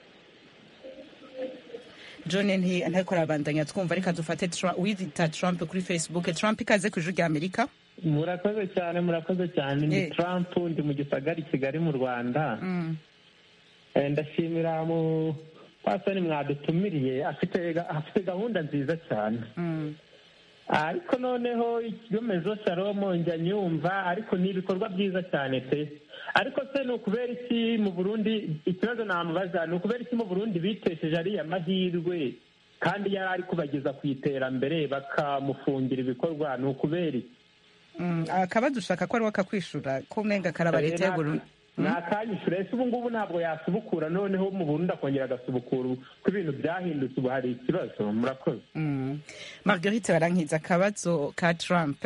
john ntariko arabandanya twumva reka dufate wiyita trump kuri facebook trump ikaze ku ijwi rya amerika murakoze cyane murakoze cyane ni trump ndi mu gisagari kigali mu rwanda ndashimira mu pasoni mwadutumiriye afite gahunda nziza cyane ariko noneho ikigomezo salomo njya nyumva ariko ni ibikorwa byiza cyane pe ariko se ni ukubera iki mu burundi ikibazo namubaza ni ukubera iki mu burundi bitesheje ariya mahirwe kandi yari ari kubageza ku iterambere bakamufungira ibikorwa ni ukubera iki akaba dushaka ko ari we akakwishura ko umenga karaba leta y'uburundi ni akanyishyura ese ubu ngubu ntabwo yasubukura noneho mu burundi akongera agasubukura ko ibintu byahindutse ubu hari ikibazo murakoze margarite barankiza akabazo ka trump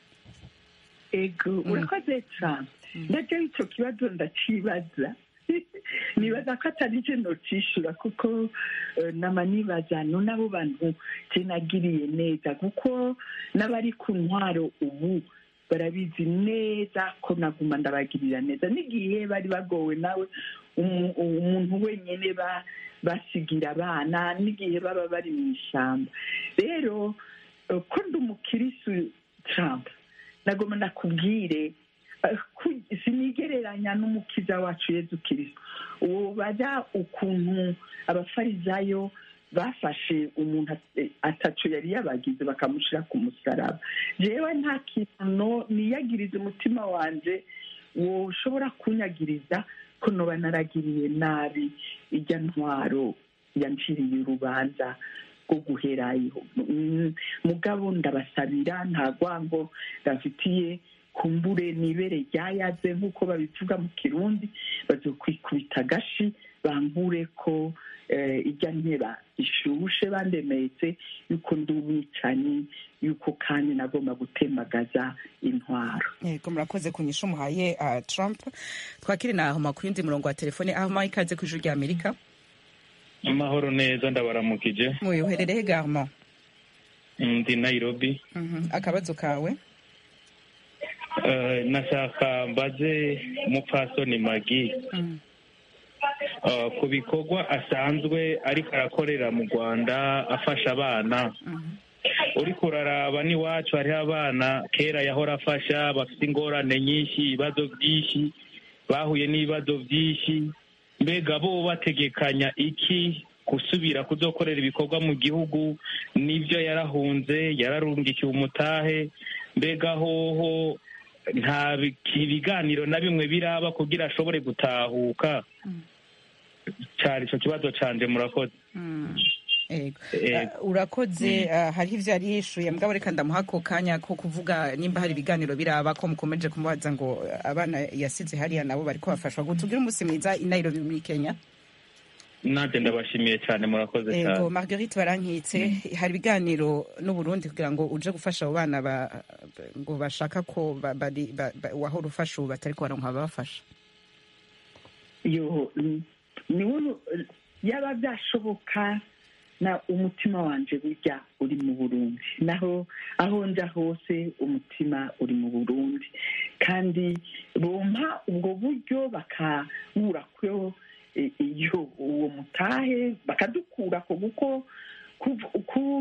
ego urakoze trump nacyo icyo kibazo ndacibaza nibaza ko atari cyo nocishura kuko nama nibaza no n'abo bantu kinagiriye neza kuko n'abari ku ntwaro ubu barabizi neza ko naguma ndabagirira neza n'igihe bari bagowe nawe umuntu wenyine basigira abana n'igihe baba bari mu ishyamba rero ko ndi umukirisu Trump nagoma nakubwire sinigereranya n'umukiza wacu yezu kirisito uwo bajya ukuntu abafarizayo bafashe umuntu atacu yari yabagize bakamushyira ku musaraba yewe nta kintu niyagiriza umutima wanjye ushobora kunyagiriza ko noba naragiriye nabi ijya ntwaro yanciriye urubanza rwo guherayo mugabo ndabasabira nta rwango ndafitiye kumbure nibere ryayaze nk'uko babivuga mu kirundi bazokwikubita agashi bankure ko ijya nteba ishushe bandemetse yuko ndi umwicanyi yuko kandi nagomba gutemagaza intwaro yego murakoze kunyisha umuhaye trump twakire na ahoma ku yindi murongo wa telefone ahoma ikaze ku ijuru rya amerika amahoro neza ndabaramukije muyoherereye garma ndi nairobi akabazo kawe nashaka mbaze umupfasoni magi ku bikorwa asanzwe ariko arakorera mu rwanda afasha abana uriko uraraba n'iwacu hariho abana kera yahora afasha bafite ingorane nyinshi ibibazo byinshi bahuye n'ibibazo byinshi mbega bo bategekanya iki gusubira kuzokorera ibikorwa mu gihugu n'ibyo yarahunze yararungikiye umutahe mbega hoho nta ibiganiro na bimwe biraba kugira ashobore gutahuka cyari icyo kibazo canje murakoze urakoze hariho ibyo yari yishuye mugabo reka ndamuha ako kanya ko kuvuga nimba hari ibiganiro biraba ko mukomeje kumubaza ngo abana yasize hariya nabo bari kubafashwa ngo tugire umunsi mwiza i nairobi muri kenya nanjye ndabashimiye cyane murakoze cyane ego marguerite barankitse hari ibiganiro n'uburundi kugira ngo uje gufasha abo bana ngo bashaka ko wahora ufasha ubu batari kubaronka ababafasha yo niwe yaba byashoboka na umutima wanje burya uri mu burundi naho aho nja hose umutima uri mu burundi kandi bompa ubwo buryo bakabura ko iyo uwo mutahe bakadukura ko kuko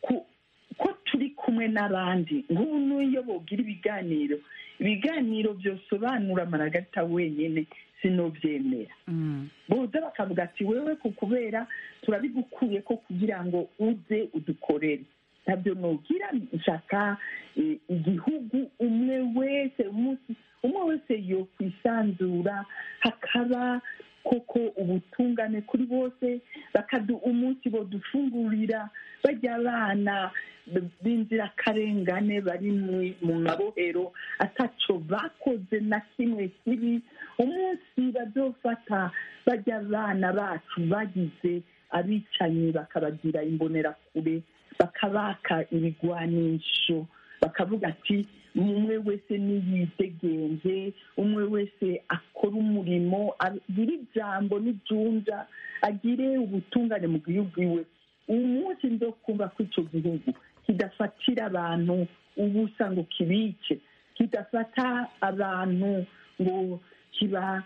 ko turi kumwe n'abandi nk'ubu n'iyo bogira ibiganiro ibiganiro byosobanura amaragarita wenyine sinobyemera boza bakavuga ati wewe ku kubera turabigukuye ko kugira ngo uze udukorere ntabyo nugira nshaka igihugu umwe wese umunsi umwe wese yo kwisanzura hakaba koko ubutungane kuri bose bakadu umunsi bodufungurira bajya abana b'inzirakarengane bari mu mabohero ataco bakoze na kimwe kibi umunsi bazofata bajya abana bacu bagize abicanyi bakabagira imbonerakure bakabaka ibigwanisho bakavuga ati umwe wese niyidegenze umwe wese akora umurimo agire ijambo n'ijunja agire ubutungane mu gihugu iwe umunsi ndo kumva ko icyo gihugu kidafatira abantu ubusa ngo kibice kidafata abantu ngo kiba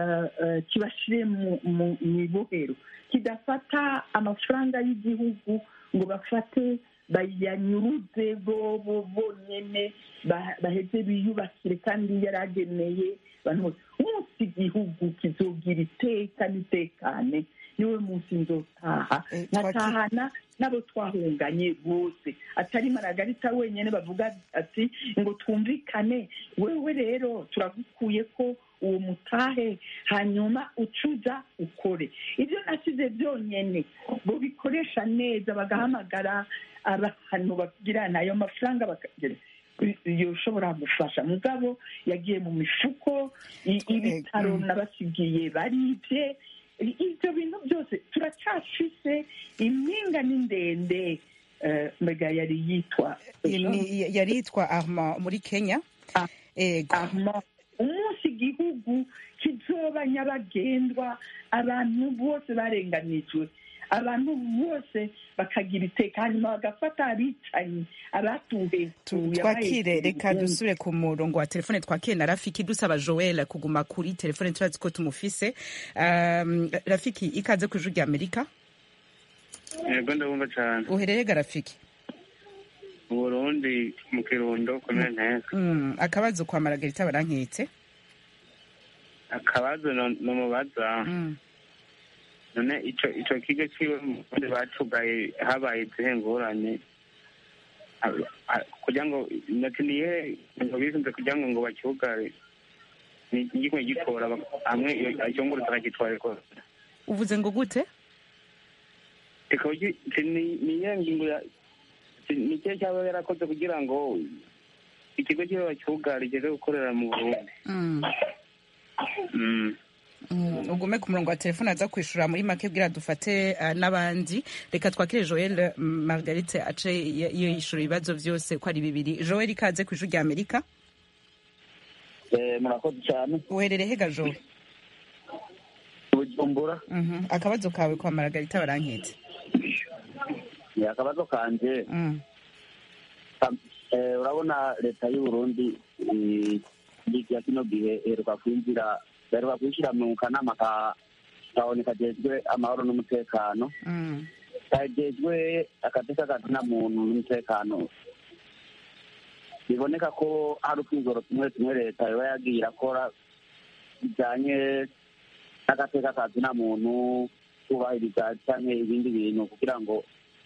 kibashyire mu ibohero kidafata amafaranga y'igihugu ngo bafate bayanyuruze bobo bonyine baheze biyubakire kandi yarageneye abantu bose umunsi igihugu kizogira iteka n'itekane niwe munsi nzotaha nkatahana n'abo twahunganye bose atari maragarita wenyine bavuga ati ngo twumvikane wewe rero turagukuye ko uwo mutahe hanyuma ucuza ukore ibyo nasize byonyine ngo bikoresha neza bagahamagara abantu bagirana ayo mafaranga bakagira yoshobora gufasha mugabo yagiye mu mifuko ibitaro nabasigiye baribye ibyo bintu byose turacyafise impinga ni ndende mbega yari yitwa yari yitwa arma muri kenya arma umunsi igihugu kizoba nyabagendwa abantu bose barenganijwe abantu bose bakagira iteka hanyuma bagafata abicanyi abatuhetuye twakire reka dusubire ku murongo wa telefone twakire na rafiki dusaba joel kuguma kuri telefone turazi ko tumufise rafiki ikaze ku ijuru rya amerika yego ndabumva cyane uhereye ga rafiki uburundi mu kirundo komine nteko akabazo kwa maragarita barankitse akabazo nomubaza none ico ico kigo ciwe mubundi bacugaye habaye izihe ngorane kugira ngo nati niye ngo bisunze kugira ngo ngo bakiugare igikwiye gitora hamwe icyonguru akagitwara rwose uvuze ngo gute niye ngingo ya ni cyo cyaba yarakoze kugira ngo ikigo kibe bakiugare igeze gukorera mu burundi Mm, ugume ku murongo wa telefone aza kwishura muri make bwira dufate uh, n'abandi reka twakire joel mm, margarite ace y- yishura ibibazo vyose ko ari bibiri joel ikaze ku ijuru rya amerika murakoze cyane uherere hega joel bujumbura Mhm. akabazo kawe kwa margarita baranketse ni akabazo kanje Mm. Eh, urabona leta y'u Burundi eh, ya kino gihe iheruka kwinjira iheruka kwishyira mu kanama ka kabone kajejwe amahoro n'umutekano Mm. kajejwe akateka kazina muntu n'umutekano biboneka ko hari utwigoro tumwe tumwe leta iba yagiye irakora bijyanye n'agateka kazina muntu kubahiriza cyangwa ibindi bintu kugira ngo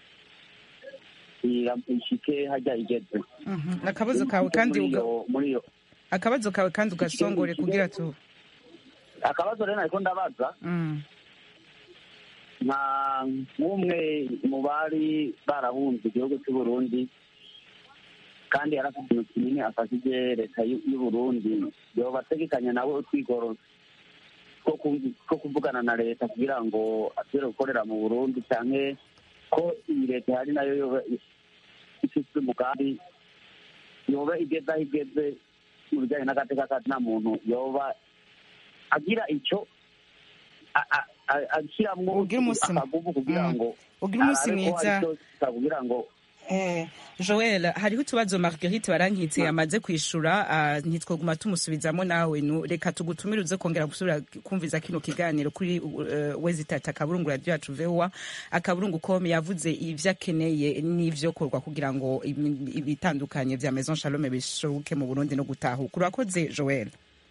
ira- ishike hajya igeze Mhm. akabazo kawe kandi muri uga- iyo- muri iyo akabazo kawe kandi ugasongore kugira tu akabazo rero nariko ndabaza Mm. nka nk'umwe mu bari barahunze igihugu cy'u Burundi kandi yari afite ikintu kinini afashije leta y'u y'u Burundi yoba ategekanya nawe utwigoro two kumvi- two kuvugana na leta kugira ngo asubire gukorera mu Burundi canke ko iyi leta ihari nayo yoba ifite umugambi yoba igeze aho igeze mu bijyanye n'agateka ka nta muntu yoba agira icyo a- a- a- ashyiramo Ugira umunsi mwiza. akagugu kugira Mm. ngo Ugira umunsi arabe ko mwiza. hari icyo kugira ngo Eh, joel hariho utubazo marguerite barankitse yamaze kwishura ah, ntitwoguma tumusubizamo nawe nu reka tugutumire uze kongera gusubira kumviza kino kiganiro kuri uh, wezitata akaburungu radio yacu voa akaburungu com yavuze ivyo akeneye n'ivyo korwa kugira ngo imi- ibitandukanye vya maison shalome bishoboke mu burundi no gutahuka urakoze joel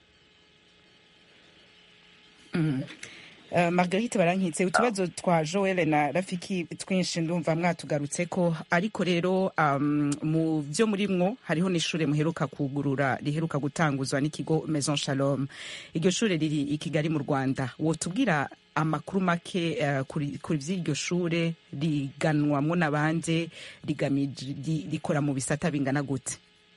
mm. Uh, margarite barankitse utubazo twa joel na rafiki twinshi ndumva mwatugarutse ko ariko rero um, mu vyo murimwo hariho n'ishure muheruka kugurura riheruka gutanguzwa n'ikigo maison shalom iryo shure riri i kigali mu rwanda wotubwira amakuru make uh, kuri kuri vy'iryo shure riganwamwo n'abandi rigamije ri- rikora mu bisata bingana gute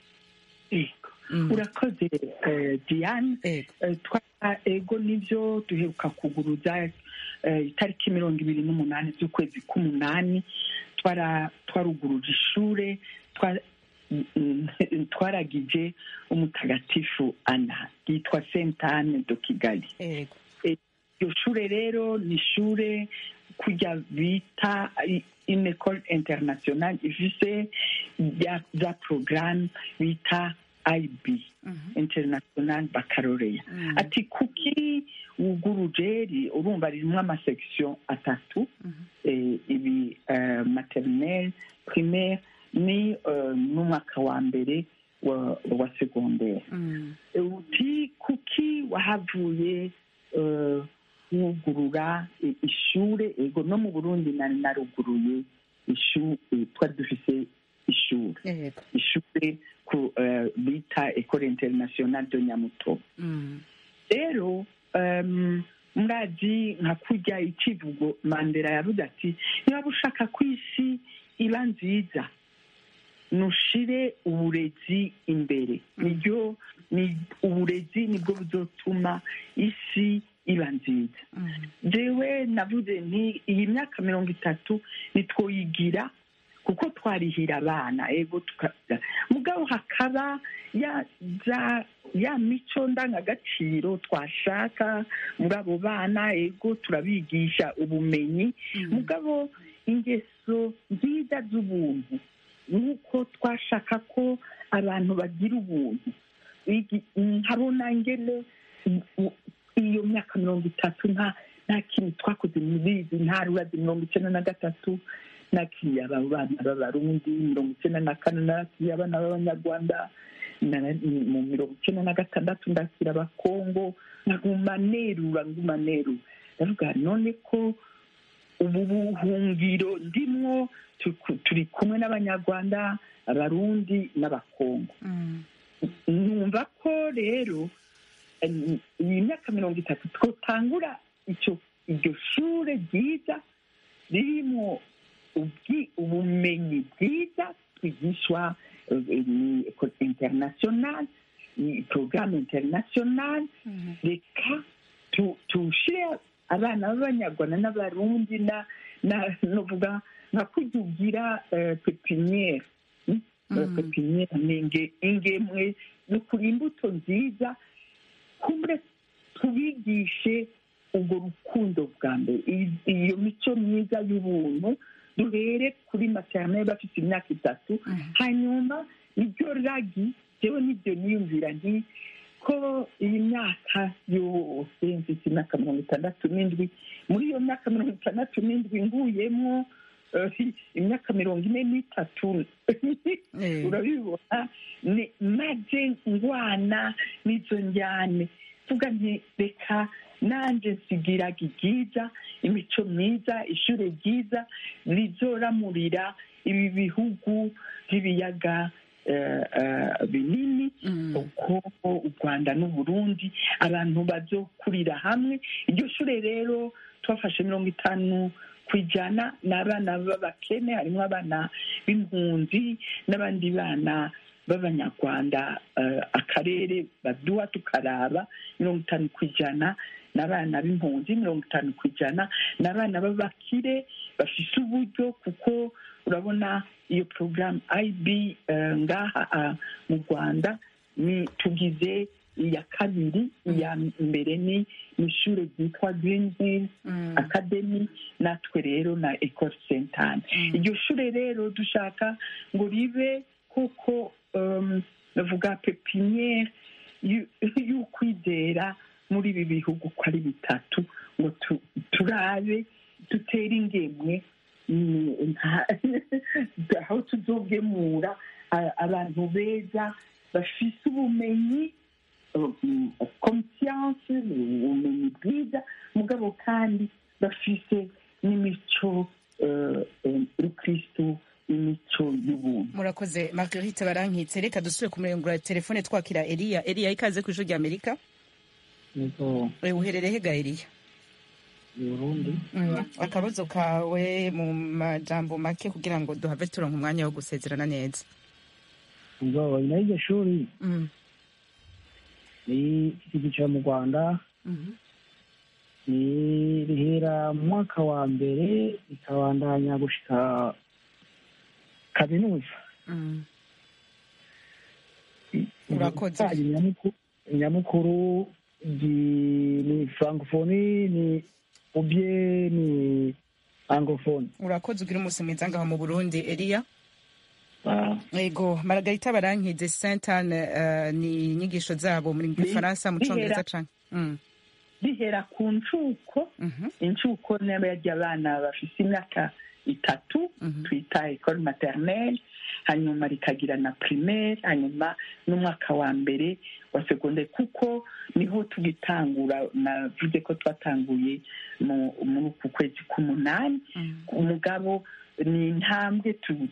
Ego. urakoze eh, diane Ego. Eh, twa ego nivyo duheruka kuguruza eh, itariki mirongo ibiri n'umunani z'ukwezi k'umunani twara twaruguruje ishure twa- mm, twaragije umutagatifu ana yitwa sentane do kigali Ego. Eh, iryo shure rero ni ishure kujya bita i- une école internationale ifise ya- za programme bita ib international baccalaureat ati kuki wuguruje ri- urumva ririmo amasection atatu eh, ibi eh, maternelle primaire ni eh, n'umwaka wa mbere wa, wa secondaire uti kuki wahavuye eh, wugurura i- ishure ego no mu burundi nari naruguruye ishu- eh, twari dufise ishure Ego. ishure ku eh, bita ecole internationale de nyamutobo Mm. rero um, murazi nka kurya ikivugo mandela yavuze ati niba ushaka ko isi iba nziza nushire uburezi imbere niryo ni uburezi nibwo buzotuma isi iba nziza jewe navuze nti iyi myaka mirongo itatu nitwoyigira kuko twarihira abana ego tukagira mugabo hakaba ya za ya mico ndangagaciro twashaka muri abo bana ego turabigisha ubumenyi mugabo ingeso nziza z'ubuntu nuko twashaka ko abantu bagira ubuntu Igi- nkabona ngene u- iyo myaka mirongo itatu nta nta kintu twakoze muri izi ntara urazi mirongo icyenda na gatatu nakiriye aba bana b'abarundi mirongo icyenda na kane nakiriye abana b'abanyarwanda na- mu mirongo icyenda na gatandatu ndakira abakongo nkaguma nerura nguma nerura ndavuga none ko ubu buhungiro ndimwo turi- turi kumwe n'abanyarwanda abarundi n'abakongo numva ko rero em, iyi myaka mirongo itatu twotangura icyo iryo shure ryiza ririmo ubwi- ubumenyi bwiza twigishwa eh, ni ecole internationale ni porogaramu internationale reka tuwushyire abana b'abanyarwanda n'abarundi navuga nka kujya ugira pepiniyeri pepiniyeri ni ingemwe ni ukuri imbuto nziza kumure tubigishe ubwo rukundo bwa mbere iyo mico myiza y'ubuntu duhere kuri materineri bafite imyaka itatu hanyuma nibyo ragi yewe nibyo niyumvira nti ko iyi myaka yose mfite imyaka mirongo itandatu n'indwi muri iyo myaka mirongo itandatu n'indwi nguyemo imyaka mirongo ine n'itatu urabibona maze ngwana n'izo njyane tuvuga nti reka nanjye nsigiraga ibyiza imico myiza ishuri ryiza rizoramurira ibi bihugu by'ibiyaga binini uko u rwanda n'uburundi abantu bazokurira hamwe iryo shuri rero twafashe mirongo itanu ku ijana ni abana b'abakene harimo abana b'impunzi n'abandi bana b'abanyarwanda akarere baduha tukaraba mirongo itanu ku ijana ni abana b'impunzi mirongo itanu ku ijana ni abana b'abakire bafite uburyo kuko urabona iyo porogaramu ayibi ngaha mu rwanda ni tugize iya kabiri iya mbere ni ishuri ryitwa girini hili akademi natwe rero na ekoro sentane iryo shuri rero dushaka ngo ribe kuko bavuga pepiniyeri y'ukwizera muri ibi bihugu uko ari bitatu ngo turabe dutere ingemwe aho tuzogemura abantu beza bafite ubumenyi konsiyanse ubumenyi bwiza mugabo kandi bafite n'imico y'ukirisitu imico y'ubuntu murakoze marguerite barankitse reka dusubire ku murongo wa telefone twakira eliya eliya ikaze ku ijoro rya amerika uherereye hega eliya akabazo kawe mu majambo make kugira ngo duhave turonka umwanya wo gusezerana neza ngo nyuma y'iryo shuri ni icyiciro mu rwanda ni rihera mu mwaka wa mbere rikabandanya gushika kaminuza urakoze nyamukuru ni francophonie ni ubye ni anglophone urakoze ugira umunsi mwiza ngaho mu burundi eliya yego maragarita barankize saint anne ni inyigisho zabo muri gifaransa mu congereza canke bihera ku ncuko incuko n'abarya abana bafite imyaka itatu twita ecole maternelle hanyuma rikagira na primaire hanyuma n'umwaka wa mbere wa segonderi kuko niho tugitangura navuze ko twatanguye muri uku kwezi k'umunani umugabo ni intambwe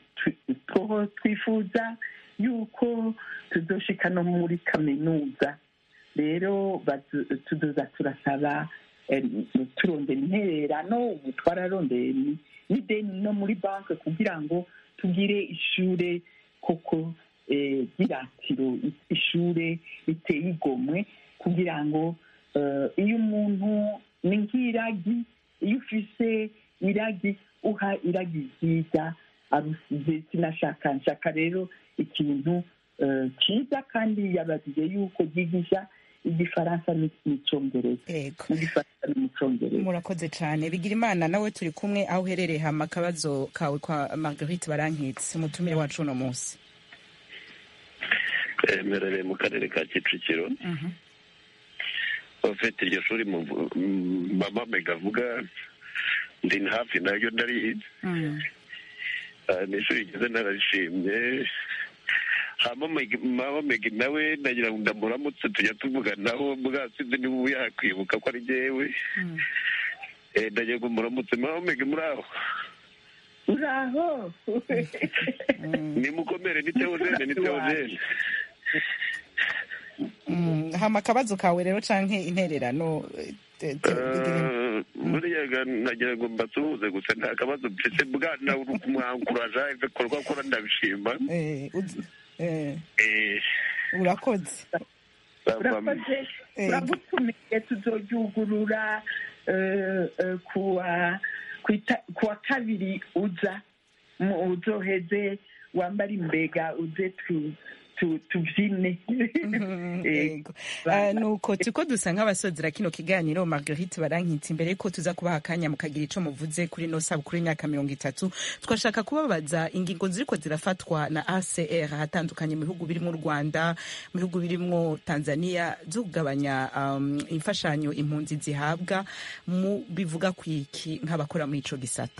twifuza yuko tuzoshika no muri kaminuza rero tuzoza turasaba turondera intererano ubu twararondeye n'ideni no muri banki kugira ngo tugire ishure koko ry'iratiro ishure riteye igomwe kugira ngo iyo umuntu ni nk'iragi iyo ufise iragi uha iragi ryiza arusize sinashaka nshaka rero ikintu cyiza kandi yabajije yuko ryigisha igifaransa n'icyongereza mu gifaransa no mu cyongereza murakoze cyane bigira imana nawe turi kumwe aho uherereye hama akabazo kawe kwa marguerite barankitse umutumire wacu uno munsi mperereye mu karere ka kicukiro ufite iryo shuri mama mega avuga ndi hafi naryo ndarizi ni ishuri rigeze nararishimye mama mega nawe nagira ngo ndamuramutse tujya tuvuganaho bwasize niba ubu yakwibuka ko ari jyewe ndagira ngo muramutse mama mega muri aho uraho nimukomere ni teogene ni teogene hama akabazo kawe rero canke intererano buriya nagira ngo mbasuhuze gusa nta kabazo mfite bwana uri kumwankuraja ibikorwa akora ndabishima urakoze urakoze turagutumiye tuzoryugurura kuwa kuwa kabiri uza uzoheze wambara imbega uze tubyine nuko turiko dusa nk'abasozera kino kiganiro marguerite barankitse imbere yuko tuza kubaha akanya mukagira ico muvuze kuri no sabukuru y'imyaka mirongo itatu twashaka kubabaza ingingo ziriko zirafatwa na acr ahatandukanye mu bihugu birimwo u rwanda mu bihugu birimwo tanzania zo kugabanya um, imfashanyo impunzi zihabwa mu bivuga kwiki nk'abakora muri ico gisata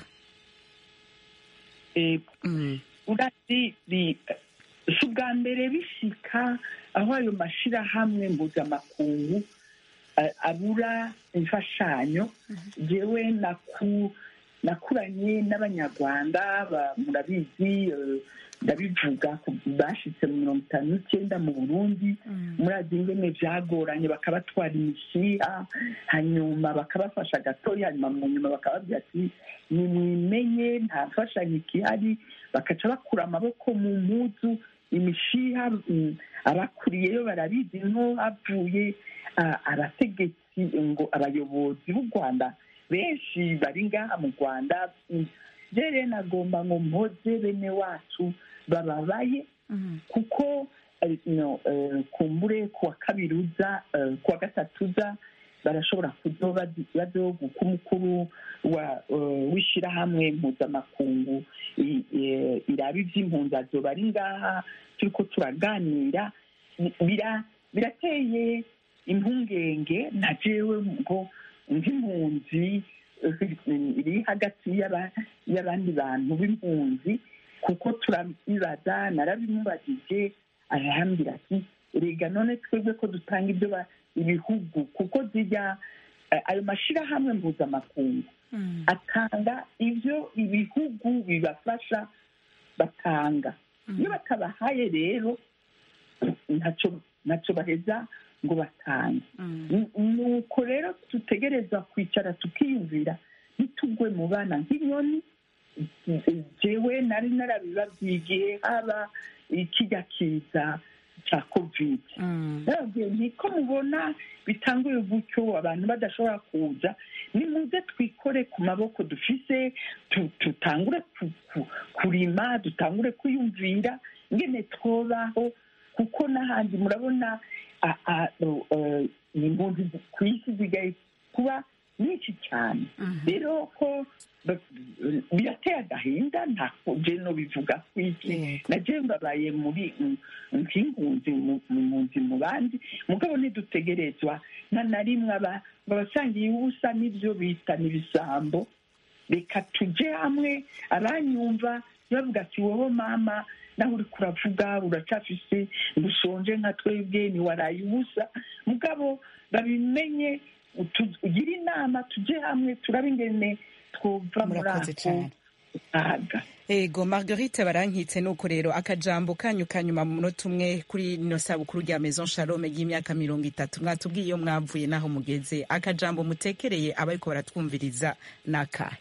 urazi si ubwa mbere bishika aho ayo mashyirahamwe mpuzamakungu abura imfashanyo yewe nakuranye n'abanyarwanda murabizi ndabivuga bashyitse mu mirongo itanu n'icyenda mu burundi murazi ingene byagoranye bakabatwara imishiha hanyuma bakabafasha gatoya hanyuma mu nyuma bakababwira ati nimwimenye nta mfashanyo ikihari bakaca bakura amaboko mu mpuzu imishiha abakuriyeyo barabizi nko havuye abategetsi ngo abayobozi b'u rwanda benshi bari ngaha mu rwanda rero nagomba ngo mpoze bene wacu bababaye kuko kumbure kuwa kabiri uza kuwa gatatu uza barashobora kuzoba bazoguka umukuru w'ishyirahamwe mpuzamakungu iraba iby'impunzi azoba ari ngaha turi ko turaganira birateye impungenge na jewe ngo nk'impunzi iri hagati y'abandi bantu b'impunzi kuko turabibaza narabimubajije arahambira ati rega none twebwe ko dutanga ibyo ibihugu kuko zijya ayo mashyirahamwe mpuzamakungu atanga ibyo ibihugu bibafasha batanga iyo batabahaye rero ntacyo baheza ngo batange nuko rero dutegereza kwicara tukiyumvira ntitugwe mu bana nk'inyoni jewe nari narabibabwiye igihe haba ikijya kiza cya kovide nababwiye niko mubona bitanguye gutyo abantu badashobora kuza nimuze twikore ku maboko dufise tutangure kurima dutangure kwiyumvira ngene twobaho kuko n'ahandi murabona impunzi ku isi zigaye kuba nyinshi cyane rero ko birateye agahinda ntabwo no bivuga ku iki nagiye mbabaye muri nk'impunzi mpunzi mu bandi mugabo ntidutegerezwa na na rimwe abasangiye ubusa n'ibyo bita n'ibisambo reka tujye hamwe abanyumva bavuga ati wowe mama nawe uri kuravuga uracafise ndushonje nka twebwe ntiwaraye ubusa mugabo babimenye ugire inama tujye hamwe turabe ingene twumva muri ako kaga ego marguerite barankitse nuko rero akajambo kanyu kanyuma mu munota umwe kuri ino sabukuru rya maison shalome y'imyaka mirongo itatu mwatubwiye iyo mwavuye n'aho mugeze akajambo mutekereye abariko baratwumviriza ni akahe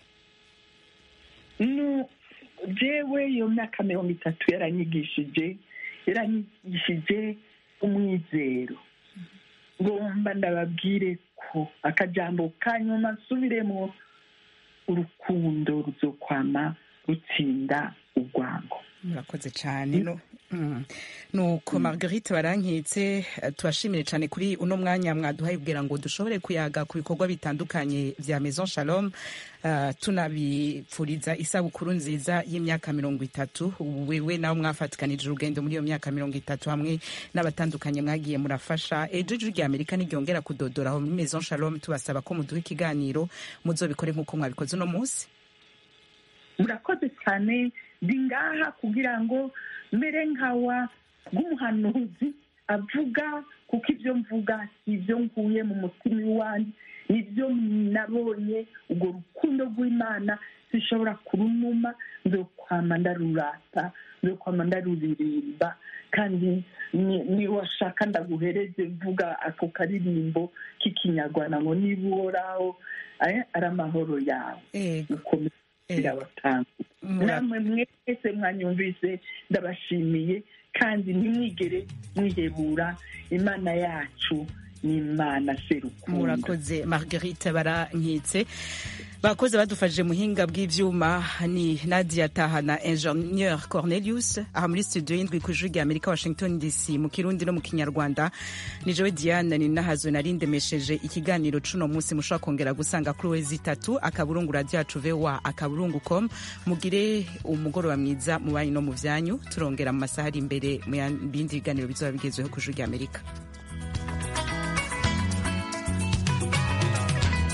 jewe iyo myaka mirongo itatu yaranyigishije yaranyigishije umwizero ngomba ndababwire ko akajambo kanyuma nsubiremo urukundo ruzokwama rutsinda urwango murakoze cyane nuko marguerite barankitse tubashimire cyane kuri uno mwanya mwaduhaye kugira ngo dushobore kuyaga ku bikorwa bitandukanye bya maison shalom tunabipfuriza isabukuru nziza y'imyaka mirongo itatu wewe nawe mwafatikanije urugendo muri iyo myaka mirongo itatu hamwe n'abatandukanye mwagiye murafasha ejo ijwi rya amerika ntiryongera kudodora aho muri maison shalom tubasaba ko muduha ikiganiro muzobikore nk'uko mwabikoze uno munsi murakoze cyane ndi ngaha kugira ngo mbere nkawa bw'umuhanuzi avuga kuko ibyo mvuga si ibyo nkuye mu mutima iwanjye nibyo nabonye urwo rukundo rw'imana zishobora kurunuma nzokwama ndarurata nzokwama ndaruririmba kandi niwashaka ndaguhereze mvuga ako karirimbo k'ikinyarwanda ngo niba uhoraho ari amahoro yawe ukomeza birabatanga namwe mwese mwanyumvise ndabashimiye kandi ntimwigere mwihebura imana yacu n'imana serukundo murakoze marguerite barankitse bakoze badufashije muhinga bw'ivyuma ni nadia taha na ingenieur cornelius aha muri studio y'indwi ku ijwi rya amerika washington dc mu kirundi no mu kinyarwanda ni jewe diane ni nahazwe nari ndemesheje ikiganiro cuno munsi mushobora kongera gusanga kuri wezi itatu akaburungu radio yacu voa akaburungu com mugire umugoroba mwiza mu banyu no mu vyanyu turongera mu masaha ari imbere mu bindi biganiro bizoba bigezweho ku ijwi rya amerika